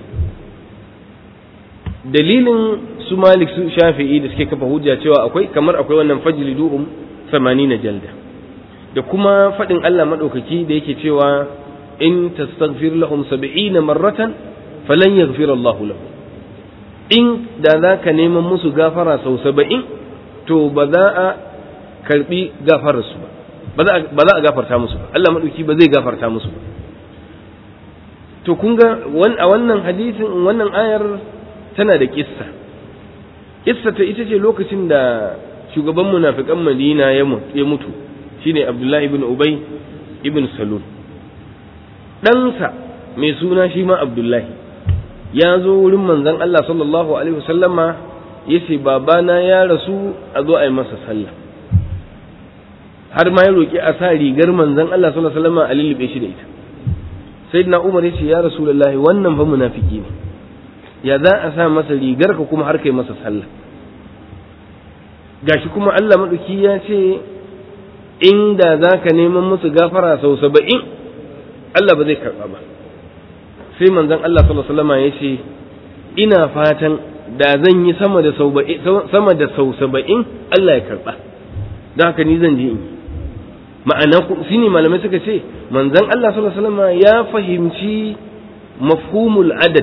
dalilin su malik su shafi'i da suke kafa hujja cewa akwai kamar akwai wannan fajli duhum na jalda da kuma faɗin Allah maɗaukaki da yake cewa in tastaghfir lahum 70 marratan falan yaghfir Allah lahum in da za ka neman musu gafara sau saba'in to ba za a karbi gafararsu ba ba za a gafarta musu ba Allah maɗauki ba zai gafarta musu ba to kun ga a wannan hadisin wannan ayar tana da kissa kissa ta ita ce lokacin da shugaban munafikan madina ya mutu shine abdullahi ibn ubay ibn salul ɗansa mai suna shi ma abdullahi ya zo wurin manzon Allah sallallahu alaihi wasallama ya ce babana ya rasu a zo a yi masa sallah har ma ya roƙi a sa rigar manzon Allah sallallahu alaihi wasallama a lullube shi da ita sayyidina Umar ya ce ya rasulullahi wannan fa munafiki ne ya za a sa masa rigar ka kuma har kai masa sallah gashi kuma Allah maɗauki ya ce inda za ka neman musu gafara sau saba'in Allah ba zai karɓa ba sai manzon Allah sallallahu alaihi ya ce ina fatan da zan yi sama da sau sama da sau saba'in Allah ya karɓa don haka ni zan je in yi ma'ana shi ne malamai suka ce manzon Allah sallallahu alaihi ya fahimci mafhumul adad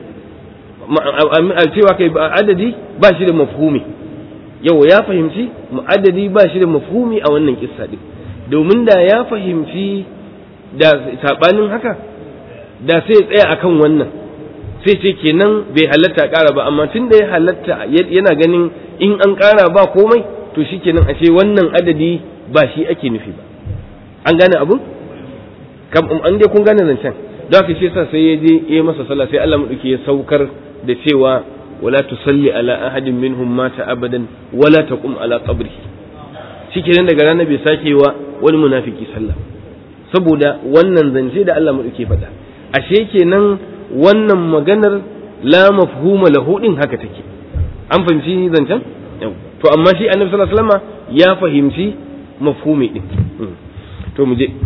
cewa kai adadi ba shi da mafhumi yau ya fahimci adadi ba shi da mafhumi a wannan kissa din domin da ya fahimci da sabanin haka da sai tsaya akan wannan sai ce kenan bai halatta ƙara ba amma tun da ya halatta yana ganin in an ƙara ba komai to shi kenan a ce wannan adadi ba shi ake nufi ba an gane abun an dai kun gane zancen don haka shi sa sai ya je ya masa sallah sai Allah madauki ya saukar da cewa wala tusalli ala ahadin minhum mata abadan wala taqum ala qabrihi shikenan daga ranar bai sake wa wani munafiki sallah saboda wannan zance da Allah madauki faɗa ashe kenan wannan maganar la mafhuma lahu din haka take an fahimci zancen to amma shi annabi sallallahu alaihi wasallam ya fahimci mafhumi din to mu je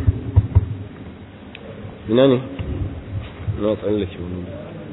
ina ne na tsallake wani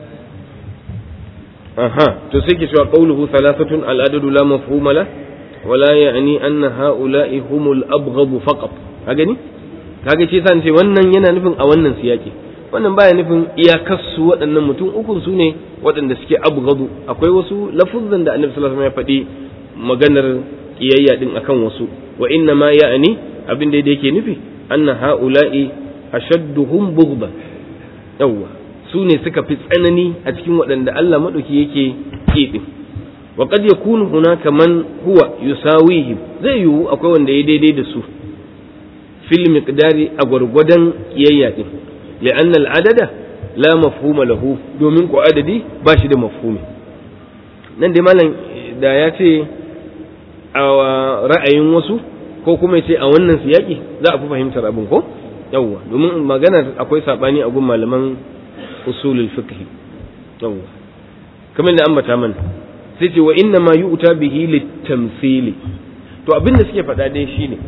aha to sai ke cewa qawluhu thalathatun al-adadu la mafhuma la wala ya'ni anna ha'ula'i humul abghadu faqat ka gani kaga ce san ce wannan yana nufin a wannan siyaki wannan baya nufin iyakarsu waɗannan mutum ukun su ne waɗanda suke abghadu akwai wasu lafuzzan da annabi sallallahu alaihi wasallam ya faɗi maganar kiyayya din akan wasu wa inna ma ya'ni abin da yake nufi anna ha'ula'i ashadduhum bughdan yawwa su ne suka fi tsanani a cikin waɗanda Allah maɗauki yake kiɗin wa qad yakunu hunaka man huwa yusawihim zai yiwu akwai wanda ya daidai da su fil miqdari a gwargwadon kiyayya din li'anna al-adada la mafhuma lahu domin ko adadi ba shi da mafhumi nan dai malam da ya ce a ra'ayin wasu ko kuma ya ce a wannan siyaki za a fi fahimtar abin ko yawwa domin magana akwai sabani a gun malaman usulul fiqh yawwa kamar da ambata mana sai ce wa inna ma yu'ta bihi litamthili to abin da suke faɗa dai shine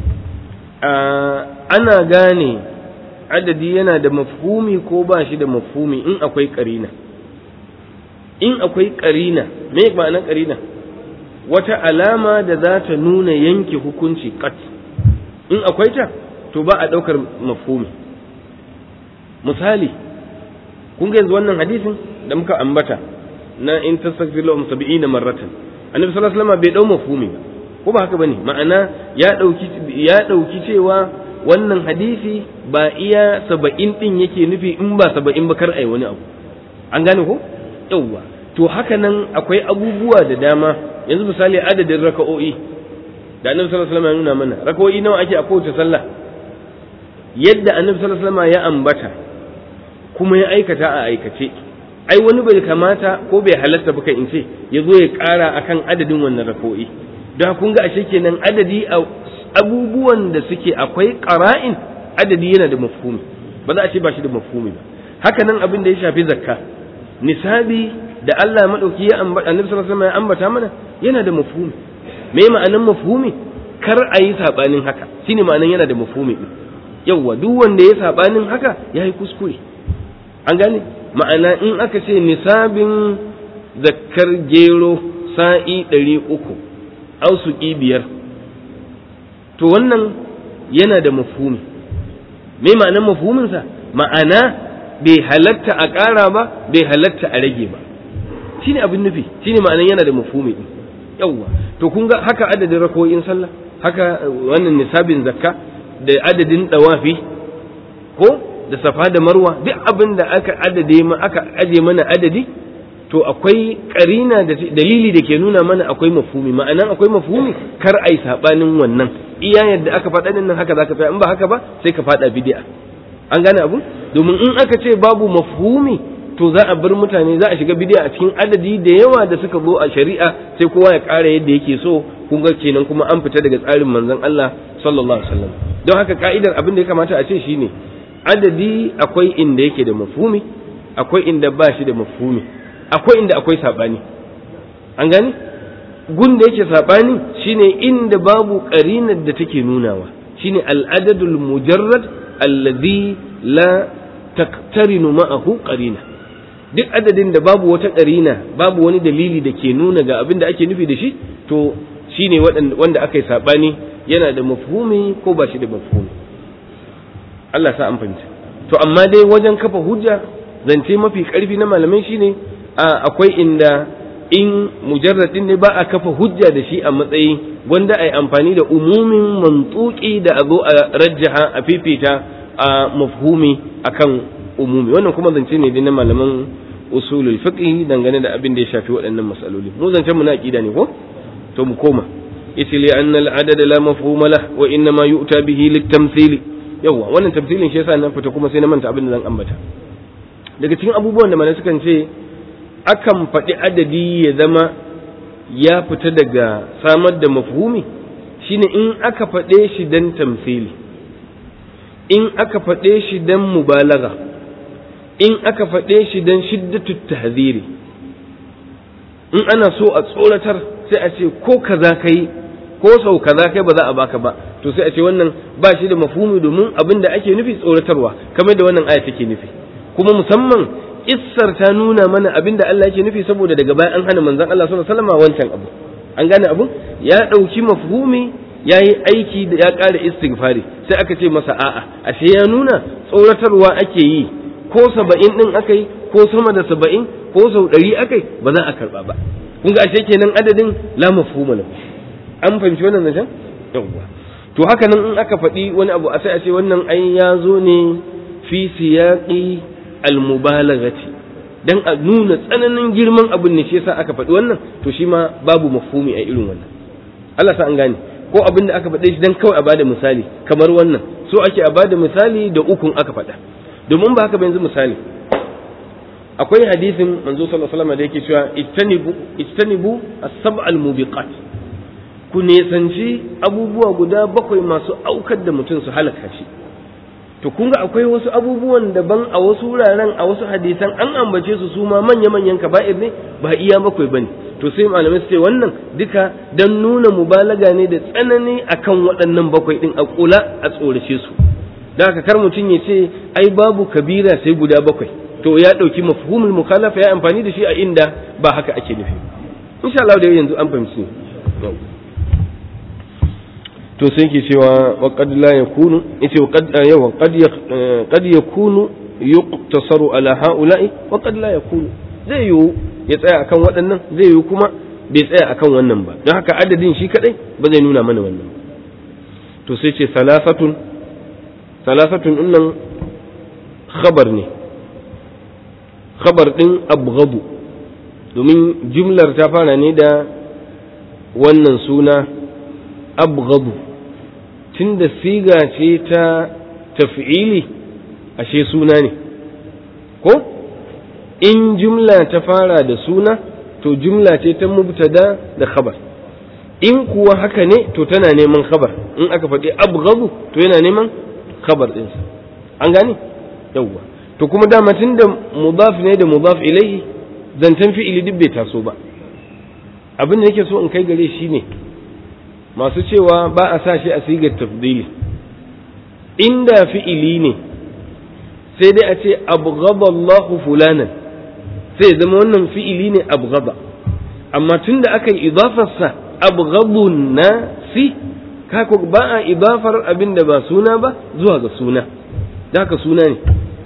ana gane adadi yana da mafhumi ko ba shi da mafhumi in akwai karina in akwai karina me ma'anar karina wata alama da za ta nuna yanke hukunci kat in akwai ta to ba a ɗaukar mafhumi misali kun ga yanzu wannan hadisin da muka ambata na in tastaghfir lahum 70 marratan annabi sallallahu alaihi wasallam bai dau mafhumi ba ko ba haka bane ma'ana ya dauki ya dauki cewa wannan hadisi ba iya 70 din yake nufi in ba 70 ba kar ai wani abu an gane ko yawwa to haka nan akwai abubuwa da dama yanzu misali adadin raka'o'i da annabi sallallahu alaihi wasallam ya nuna mana raka'o'i nawa ake a kowace sallah yadda annabi sallallahu alaihi wasallam ya ambata kuma ya aikata a aikace ai wani bai kamata ko bai halatta ba in ce ya zo ya ƙara akan adadin wannan rako'i don kun ga ashe kenan adadi a abubuwan da suke akwai ƙara'in adadi yana da mafhumi ba za a ce ba shi da mafhumi ba haka nan abin da ya shafi zakka nisabi da Allah madauki ya ambata annabi sallallahu alaihi wasallam ya ambata mana yana da mafhumi me ma'anan mafhumi kar a yi sabanin haka shine ma'anan yana da mafhumi din yawwa duk wanda ya sabanin haka yayi kuskure an gane ma'ana in aka ce nisabin zakkar gero sa'i ɗari uku ausuki biyar to wannan yana da mafhumi me ma'anar mafhuminsa ma'ana bai halatta a ƙara ba bai halatta a rage ba shine abin nufi shine ma'anan yana da mafhumi din yawwa to kun ga haka adadin rakoyin sallah haka wannan nisabin zakka da adadin dawafi ko da safa da marwa duk abin da aka adade ma aka aje mana adadi to akwai karina da dalili da ke nuna mana akwai mafhumi ma'anan akwai mafhumi kar ai sabanin wannan iya yadda aka faɗa din nan haka zaka tsaya in ba haka ba sai ka faɗa bid'a an gane abu domin in aka ce babu mafhumi to za a bar mutane za a shiga bid'a a cikin adadi da yawa da suka zo a shari'a sai kowa ya ƙara yadda yake so kun ga kenan kuma an fita daga tsarin manzon Allah sallallahu alaihi wasallam don haka ka'idar abin da ya kamata a ce shine adadi akwai inda yake da mafhumi akwai inda ba shi da mafhumi akwai inda akwai sabani an gani gun da yake sabani shine inda babu qarinar da take nunawa shine al-adadul mujarrad alladhi la taqtarinu ma'ahu qarina duk adadin da babu wata qarina babu wani dalili da ke nuna ga abin da ake nufi da shi to shine wanda aka yi saɓani yana da mafhumi ko ba shi da mafhumi Allah sa an fahimta to amma dai wajen kafa hujja zance mafi ƙarfi na malamai shine akwai inda in mujarradin ne ba a kafa hujja da shi a matsayi wanda a yi amfani da umumin mantuki da a zo a rajjaha a fifita a mafhumi akan umumi wannan kuma zance ne na malaman usulul fiqh dangane da abin da ya shafi waɗannan masaloli mu zancen mu na aqida ne ko to mu koma yace li anna al adad la mafhuma lah wa inna ma yu'ta bihi lit tamthil yawa wannan tamthilin shi yasa nan fita kuma sai na manta abin da zan ambata daga cikin abubuwan da malai sukan ce akan faɗi adadi ya zama ya fita daga samar da mafhumi shine in aka faɗe shi dan tamthili in aka faɗe shi dan mubalagha in aka faɗe shi dan shiddatu tahziri in ana so a tsoratar sai a ce ko kaza kai ko sau kaza kai ba za a baka ba to sai a ce wannan ba shi da mafhumi domin abin da ake nufi tsoratarwa kamar da wannan aya take nufi kuma musamman issar ta nuna mana abin da Allah yake nufi saboda daga baya an hana manzon Allah sallallahu alaihi wasallam wancan abu an gane abu ya dauki mafhumi ya yi aiki da ya ƙara istighfari sai aka ce masa a'a ashe ya nuna tsoratarwa ake yi ko saba'in ɗin aka yi ko sama da saba'in ko sau ɗari aka yi ba za a karɓa ba kun ga ashe kenan adadin la mafhuma lahu an fahimci wannan zancen yawwa to haka nan in aka faɗi wani abu a sai a ce wannan ai ya zo ne fi siyaqi almubalaghati dan a nuna tsananin girman abin ne shi yasa aka faɗi wannan to shi ma babu mafhumi a irin wannan Allah sa an gane ko abin da aka faɗe shi dan kawai a bada misali kamar wannan so ake a bada misali da ukun aka faɗa domin ba haka ba yanzu misali akwai hadisin manzo sallallahu alaihi wasallam da yake cewa ittanibu ittanibu as-sab'al mubiqat ku nesanci abubuwa guda bakwai masu aukar da mutum su halaka shi to kun ga akwai wasu abubuwan daban a wasu wuraren a wasu hadisan an ambace su su ma manya manyan kaba'ir ne ba iya bakwai bane to sai malamai su ce wannan duka dan nuna mubalaga ne da tsanani akan waɗannan bakwai din a kula a tsorace su da haka kar mutum ya ce ai babu kabira sai guda bakwai to ya ɗauki mafhumul mukhalafa ya amfani da shi a inda ba haka ake nufi insha Allah da yanzu an fahimci to sai ke cewa wa qad la yakunu yace wa qad yawa qad qad yakunu yuqtasaru ala haula'i wa qad la yakunu zai yiwu ya tsaya akan waɗannan zai yiwu kuma bai tsaya akan wannan ba don haka adadin shi kadai ba zai nuna mana wannan to sai ce salasatun salasatun nan khabar ne khabar din abghadu domin jumlar ta fara ne da wannan suna abghadu tunda siga ce ta taf'ili ashe suna ne ko in jumla ta fara da suna to jumla ce ta mubtada da khabar in kuwa haka ne to tana neman khabar in aka faɗi abghadu to yana neman khabar ɗinsa an gane yawwa to kuma dama tun da mudaf ne da mudaf ilaihi zancen fi'ili duk bai taso ba abin da nake so in kai gare shi ne masu cewa ba a sa shi a sigar tafdili inda fi'ili ne sai dai a ce abghada Allahu fulanan sai zama wannan fi'ili ne abghada amma tun da aka yi idafarsa abghadun nasi kako ba a idafar abin da ba suna ba zuwa ga suna da haka suna ne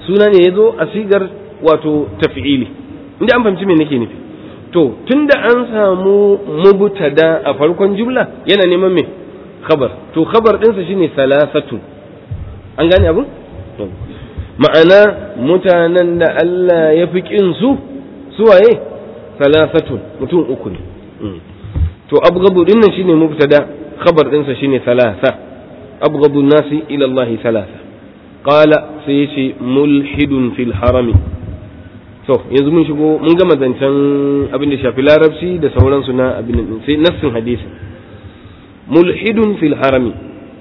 suna ne ya zo a sigar wato tafi'ili inda an fahimci me nake nufi to tunda an samu mubtada a farkon jumla yana neman me khabar to khabar ɗinsa shine salasatun an gane abin ma'ana mutanen da Allah ya fi ƙin su suwaye salasatun mutum uku ne to abgabu din nan shine mubtada khabar ɗinsa shine salasa abgabu nasi ila Allah salasa qala sai yace mulhidun fil harami to yanzu mun shigo mun gama zancen abin da shafi larabci da sauransu na abin din sai nassin hadisi mulhidun fil harami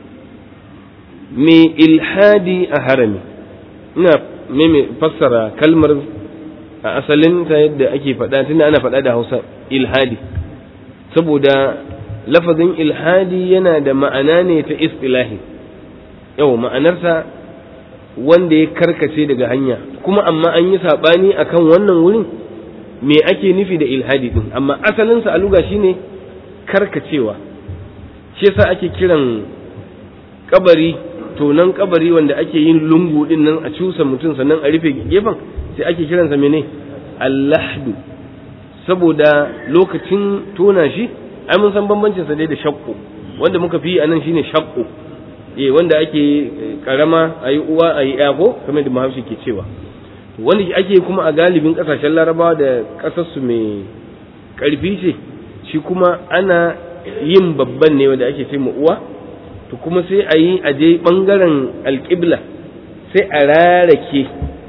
me ilhadi a harami ina me fassara kalmar a asalin ta yadda ake faɗa tunda ana faɗa da Hausa ilhadi saboda lafazin ilhadi yana da ma'ana ne ta istilahi yau ma'anarsa wanda ya karkace daga hanya kuma amma an yi saɓani akan wannan wurin me ake nufi da ilhadi din amma asalinsa a luga shine karkacewa shi yasa ake kiran kabari tonan kabari wanda ake yin lungu din nan a cusa mutum sannan a rufe gefen sai ake kiransa mene allahdu saboda lokacin tona shi ai mun san bambancin sa dai da shakku wanda muka fi anan shine shakku eh wanda ake karama ayi uwa ayi ya ko kamar da Bahaushe ke cewa wanda ake kuma a galibin kasashen Larabawa da kasar su mai karfi ce shi kuma ana yin babban ne wanda ake ce uwa to kuma sai a yi a je bangaren alƙibla sai a rarake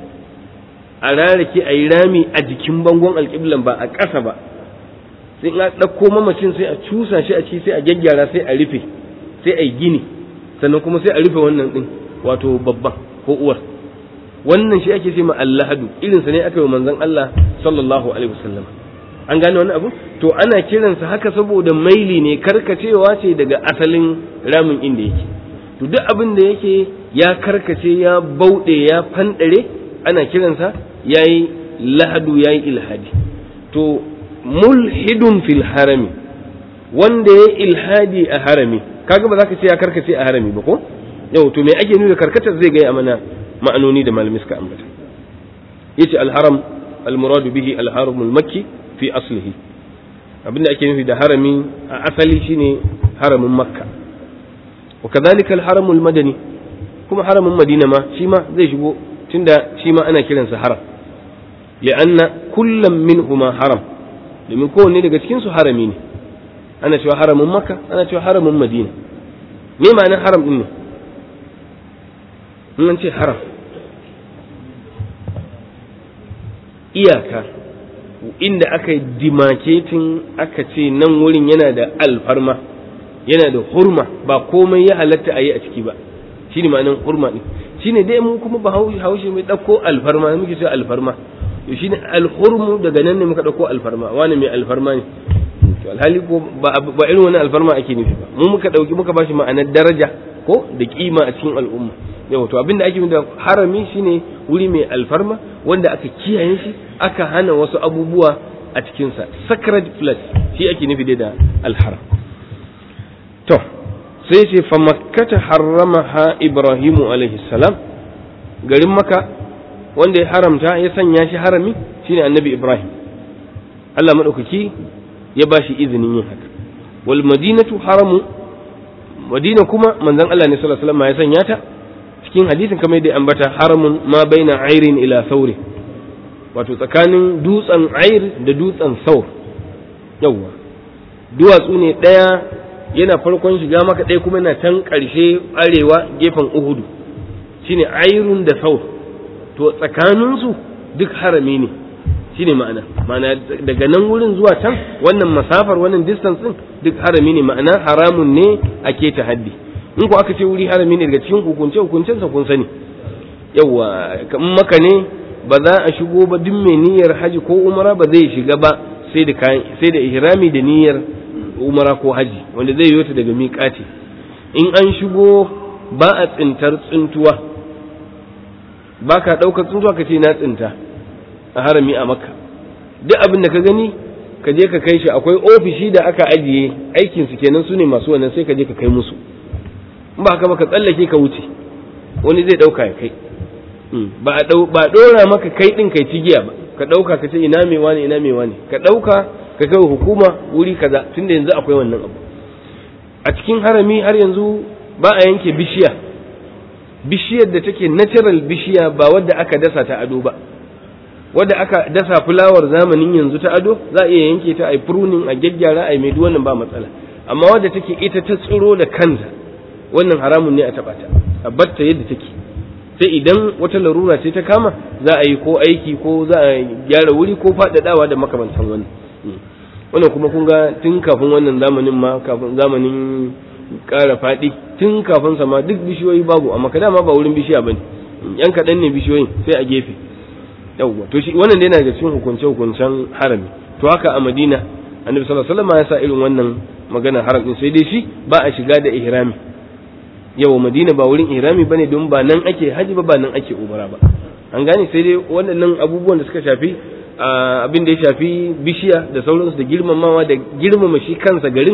a rarake a yi rami a jikin bangon alƙiblan ba a ƙasa ba sai a ɗauko mamacin sai a cusa shi a ci sai a gyaggyara sai a rufe sai a yi gini sannan kuma sai a rufe wannan ɗin wato babban ko uwar wannan shi ake ce ma allahadu irinsa ne aka yi manzon Allah sallallahu alaihi wasallam an gane wani abu to ana kiransa haka saboda maili ne karkacewa ce daga asalin ramin inda yake to duk abin da yake ya karkace ya bauɗe ya fanɗare ana kiransa yayi lahadu yayi ilhadi to mulhidun fil harami wanda ya ilhadi a harami kaga ba za ka ce ya karkace a harami ba ko yau to me ake nuna karkatar zai gaya mana ma'anoni da malamai suka ambata yace al-haram al-muradu bihi al-haram al-makki fi aslihi abinda ake nufi da harami a asali shine haramin makka wa kadhalika al-haram al-madani kuma haramin madina ma shi ma zai shigo tunda shi ma ana kiransa haram li'anna kullam minhuma haram domin kowanne daga cikin su harami ne ana cewa haramin makka ana cewa haramin madina me ma'anar haram din ne in an ce haram iyaka inda aka yi dimaketin aka ce nan wurin yana da alfarma yana da hurma ba komai ya halatta a yi a ciki ba shi ne ma'anin hurma ɗin shi ne dai mu kuma ba haushe mai ɗauko alfarma muke cewa alfarma to shi ne alhurmu daga nan ne muka ɗauko alfarma wani mai alfarma ne to alhali ko ba irin wani alfarma ake nufi ba mu muka ɗauki muka bashi ma'anar daraja ko da kima a cikin al'umma yau to abinda ake da harami shine wuri mai alfarma wanda aka kiyaye shi aka hana wasu abubuwa a cikinsa sacred place shi ake nufi da alharam to sai ce fa makkata harramaha ibrahimu alaihi salam garin maka wanda ya haramta ya sanya shi harami shine annabi ibrahim Allah madaukaki ya bashi izinin yin haka wal madinatu haramu madina kuma manzon Allah ne sallallahu alaihi wasallam ya sanya ta cikin hadisin kamar yadda ambata haramun ma baina airin ila sauri wato tsakanin dutsen air da dutsen saur yawwa duwatsu ne ɗaya yana farkon shiga maka ɗaya kuma yana can ƙarshe arewa gefen uhudu shine airun da saur to tsakaninsu duk harami ne shine ma'ana ma'ana daga nan wurin zuwa can wannan masafar wannan distance din duk harami ne ma'ana haramun ne ake ta haddi in ko aka ce wuri harami ne daga cikin hukunce hukuncensa kun sani yawa in maka ne ba za a shigo ba duk mai niyyar haji ko umara ba zai shiga ba sai da kayan sai da ihrami da niyyar umara ko haji wanda zai yi ta daga miƙati in an shigo ba a tsintar tsintuwa ba ka ɗaukar tsintuwa ka ce na tsinta a harami a makka duk abin da ka gani ka je ka kai shi akwai ofishi da aka ajiye aikinsu kenan su ne masu wannan sai ka je ka kai musu in ba haka ba ka tsallake ka wuce wani zai ɗauka ya kai ba a dau ba dora maka kai din kai cigiya ba ka dauka ka ce ina me wani ina me wani ka dauka ka kai hukuma wuri kaza tunda yanzu akwai wannan abu a cikin harami har yanzu ba a yanke bishiya bishiyar da take natural bishiya ba wadda aka dasa ta ado ba wadda aka dasa fulawar zamanin yanzu ta ado za a iya yanke ta a yi pruning a gyaggyara a yi mai wannan ba matsala amma wadda take ita ta tsiro da kanta wannan haramun ne a taɓa ta a batta yadda take sai idan wata larura ce ta kama za a yi ko aiki ko za a gyara wuri ko faɗaɗawa da makamantan wannan wannan kuma kun ga tun kafin wannan zamanin ma kafin zamanin ƙara faɗi tun kafin sama duk bishiyoyi babu amma kada ma ba wurin bishiya bane yan kaɗan ne bishiyoyin sai a gefe yawwa to shi wannan dai yana daga cikin hukunce hukuncen harami to haka a Madina Annabi sallallahu alaihi wasallam ya sa irin wannan magana haram din sai dai shi ba a shiga da ihrami yawa Madina ba wurin ihrami bane don ba nan ake haji ba ba nan ake umara ba an gane sai dai waɗannan abubuwan da suka shafi abin da ya shafi bishiya da sauransu da girmamawa da girmama shi kansa garin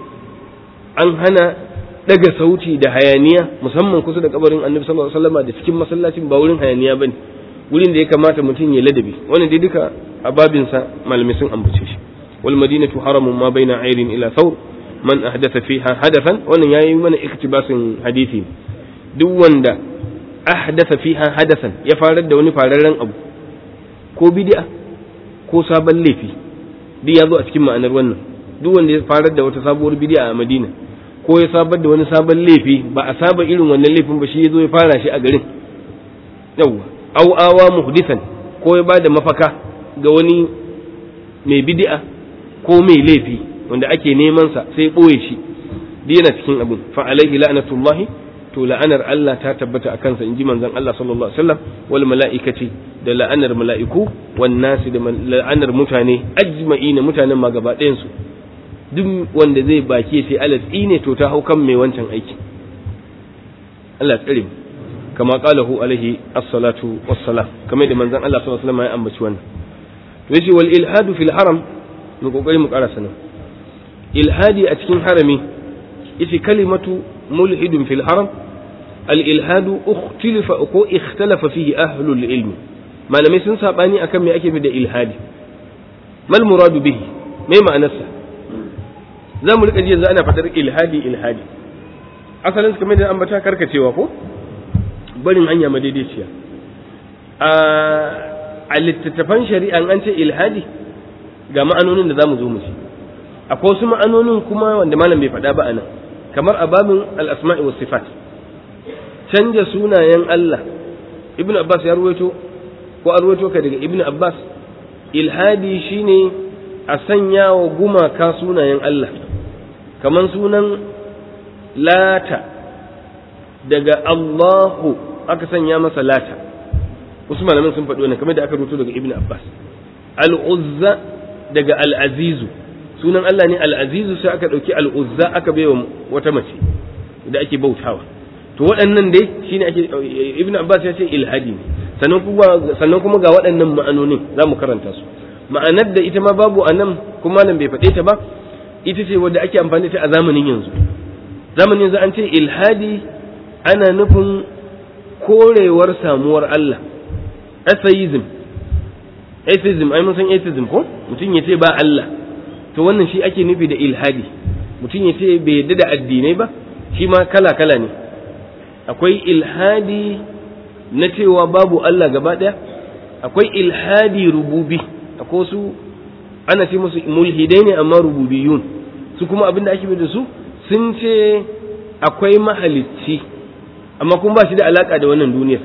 an hana daga sauti da hayaniya musamman kusa da kabarin annabi sallallahu alaihi wasallam da cikin masallacin ba wurin hayaniya bane wurin da ya kamata mutum ya ladabi wannan dai duka a babin sa malamai sun ambace shi wal madinatu haramun ma baina ayrin ila thawr man ahdatha fiha hadathan wannan yayi mana iktibasin hadisi duk wanda ahdatha fiha hadathan ya farar da wani fararren abu ko bid'a ko sabon laifi duk ya zo a cikin ma'anar wannan duk wanda ya farar da wata sabuwar bid'a a Madina ko ya sabar da wani sabon laifi ba a saba irin wannan laifin ba shi ya zo ya fara shi a garin yawwa aw awa muhdisan ko ya bada mafaka ga wani mai bid'a ko mai laifi wanda ake neman sa sai boye shi duk yana cikin abin fa alaihi la'natullahi to la'anar Allah ta tabbata a kansa inji manzon Allah sallallahu alaihi wasallam wal mala'ikati da la'anar mala'iku wan nasi da la'anar mutane ajma'ina mutanen ma gaba ɗayan su duk wanda zai baki sai Allah tsine to ta hau kan mai wancan aiki Allah tsare mu kama qalahu alaihi as-salatu was-salam kamar da manzon Allah sallallahu alaihi wasallam ya ambaci wannan to yace wal ilhadu fil haram mu kokari mu karasa nan ilhadi a cikin harami yace kalimatu mulhidun fil haram al ilhadu ukhtilifa ko ikhtalafa fihi ahlul ilmi malamai sun sabani akan me ake da ilhadi mal muradu bihi me ma'anarsa za mu rika ji yanzu ana fadar ilhadi ilhadi asalin su kamar da ambata karkacewa ko barin hanya madaidaiciya a littattafan shari'an an ce ilhadi ga ma'anonin da za mu zo mu ci akwai wasu ma'anonin kuma wanda malam bai faɗa ba a nan kamar a babin al'asma'i wa sifat canja sunayen Allah ibn Abbas ya ruwaito ko a ruwaito ka daga ibn Abbas ilhadi shine a sanya wa gumaka sunayen Allah kamar sunan lata daga Allahu aka sanya masa lata wasu malaman sun faɗi wannan kamar da aka rubuto daga Ibn Abbas al-Uzza daga al-Azizu sunan Allah ne al-Azizu sai aka ɗauki al-Uzza aka baiwa wata mace da ake bautawa to waɗannan dai shine ake Ibn Abbas ya ce ilhadi ne sannan kuma sannan kuma ga waɗannan ma'anonin za mu karanta su ma'anar da ita ma babu a nan kuma nan bai faɗe ta ba ita ce wadda ake amfani ta a zamanin yanzu zamanin yanzu an ce ilhadi ana nufin korewar samuwar Allah atheism atheism ai mun san atheism ko mutum ya ce ba Allah to wannan shi ake nufi da ilhadi mutum ya ce bai yadda da addinai ba shi ma kala kala ne akwai ilhadi na cewa babu Allah gaba ɗaya akwai ilhadi rububi akwai su ana ce musu mulhidai ne amma rububiyun su kuma abin da ake da su sun ce akwai mahalicci amma kuma ba shi da alaka da wannan duniyar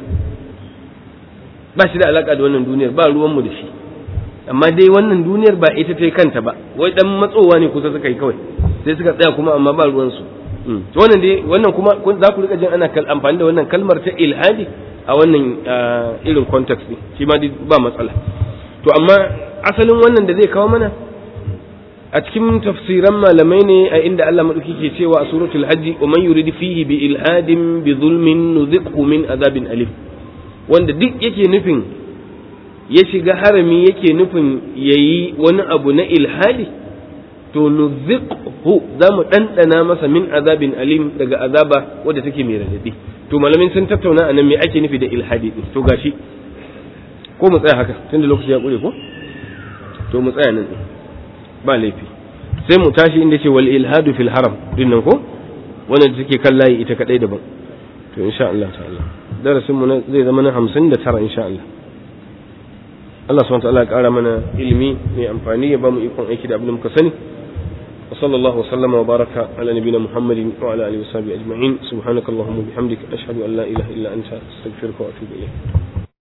ba shi da alaka da wannan duniyar ba ruwanmu da shi amma dai wannan duniyar ba ita ta kanta ba wai dan matsowa ne kusa suka yi kawai sai suka tsaya kuma amma ba ruwansu wannan dai wannan kuma za ku rika jin ana amfani da wannan kalmar ta ilhadi a wannan irin context ne shi ma ba matsala to amma asalin wannan da zai kawo mana a cikin tafsiran malamai ne a inda Allah madauki ke cewa a suratul hajji wa man yurid fihi bi ilhadin bi zulmin nuziqhu min azabin alim wanda duk yake nufin ya shiga harami yake nufin yayi wani abu na ilhadi to nuziqhu za mu ɗanɗana masa min azabin alim daga azaba wadda take mai radadi to malamin sun tattauna anan me ake nufi da ilhadi din to gashi ko mu tsaya haka tunda lokaci ya kure ko to mu tsaya nan ba laifi sai mu tashi inda ce wal ilhadu fil haram dinnan ko wannan take kan layi ita kadai daban to insha Allah ta'ala darasin mu zai zama na 59 insha Allah Allah subhanahu wa ta'ala ya kara mana ilimi mai amfani ya ba mu ikon aiki da abin da muka sani وصلى الله وسلم وبارك على نبينا محمد وعلى اله وصحبه اجمعين سبحانك اللهم وبحمدك اشهد ان لا اله الا انت استغفرك واتوب اليك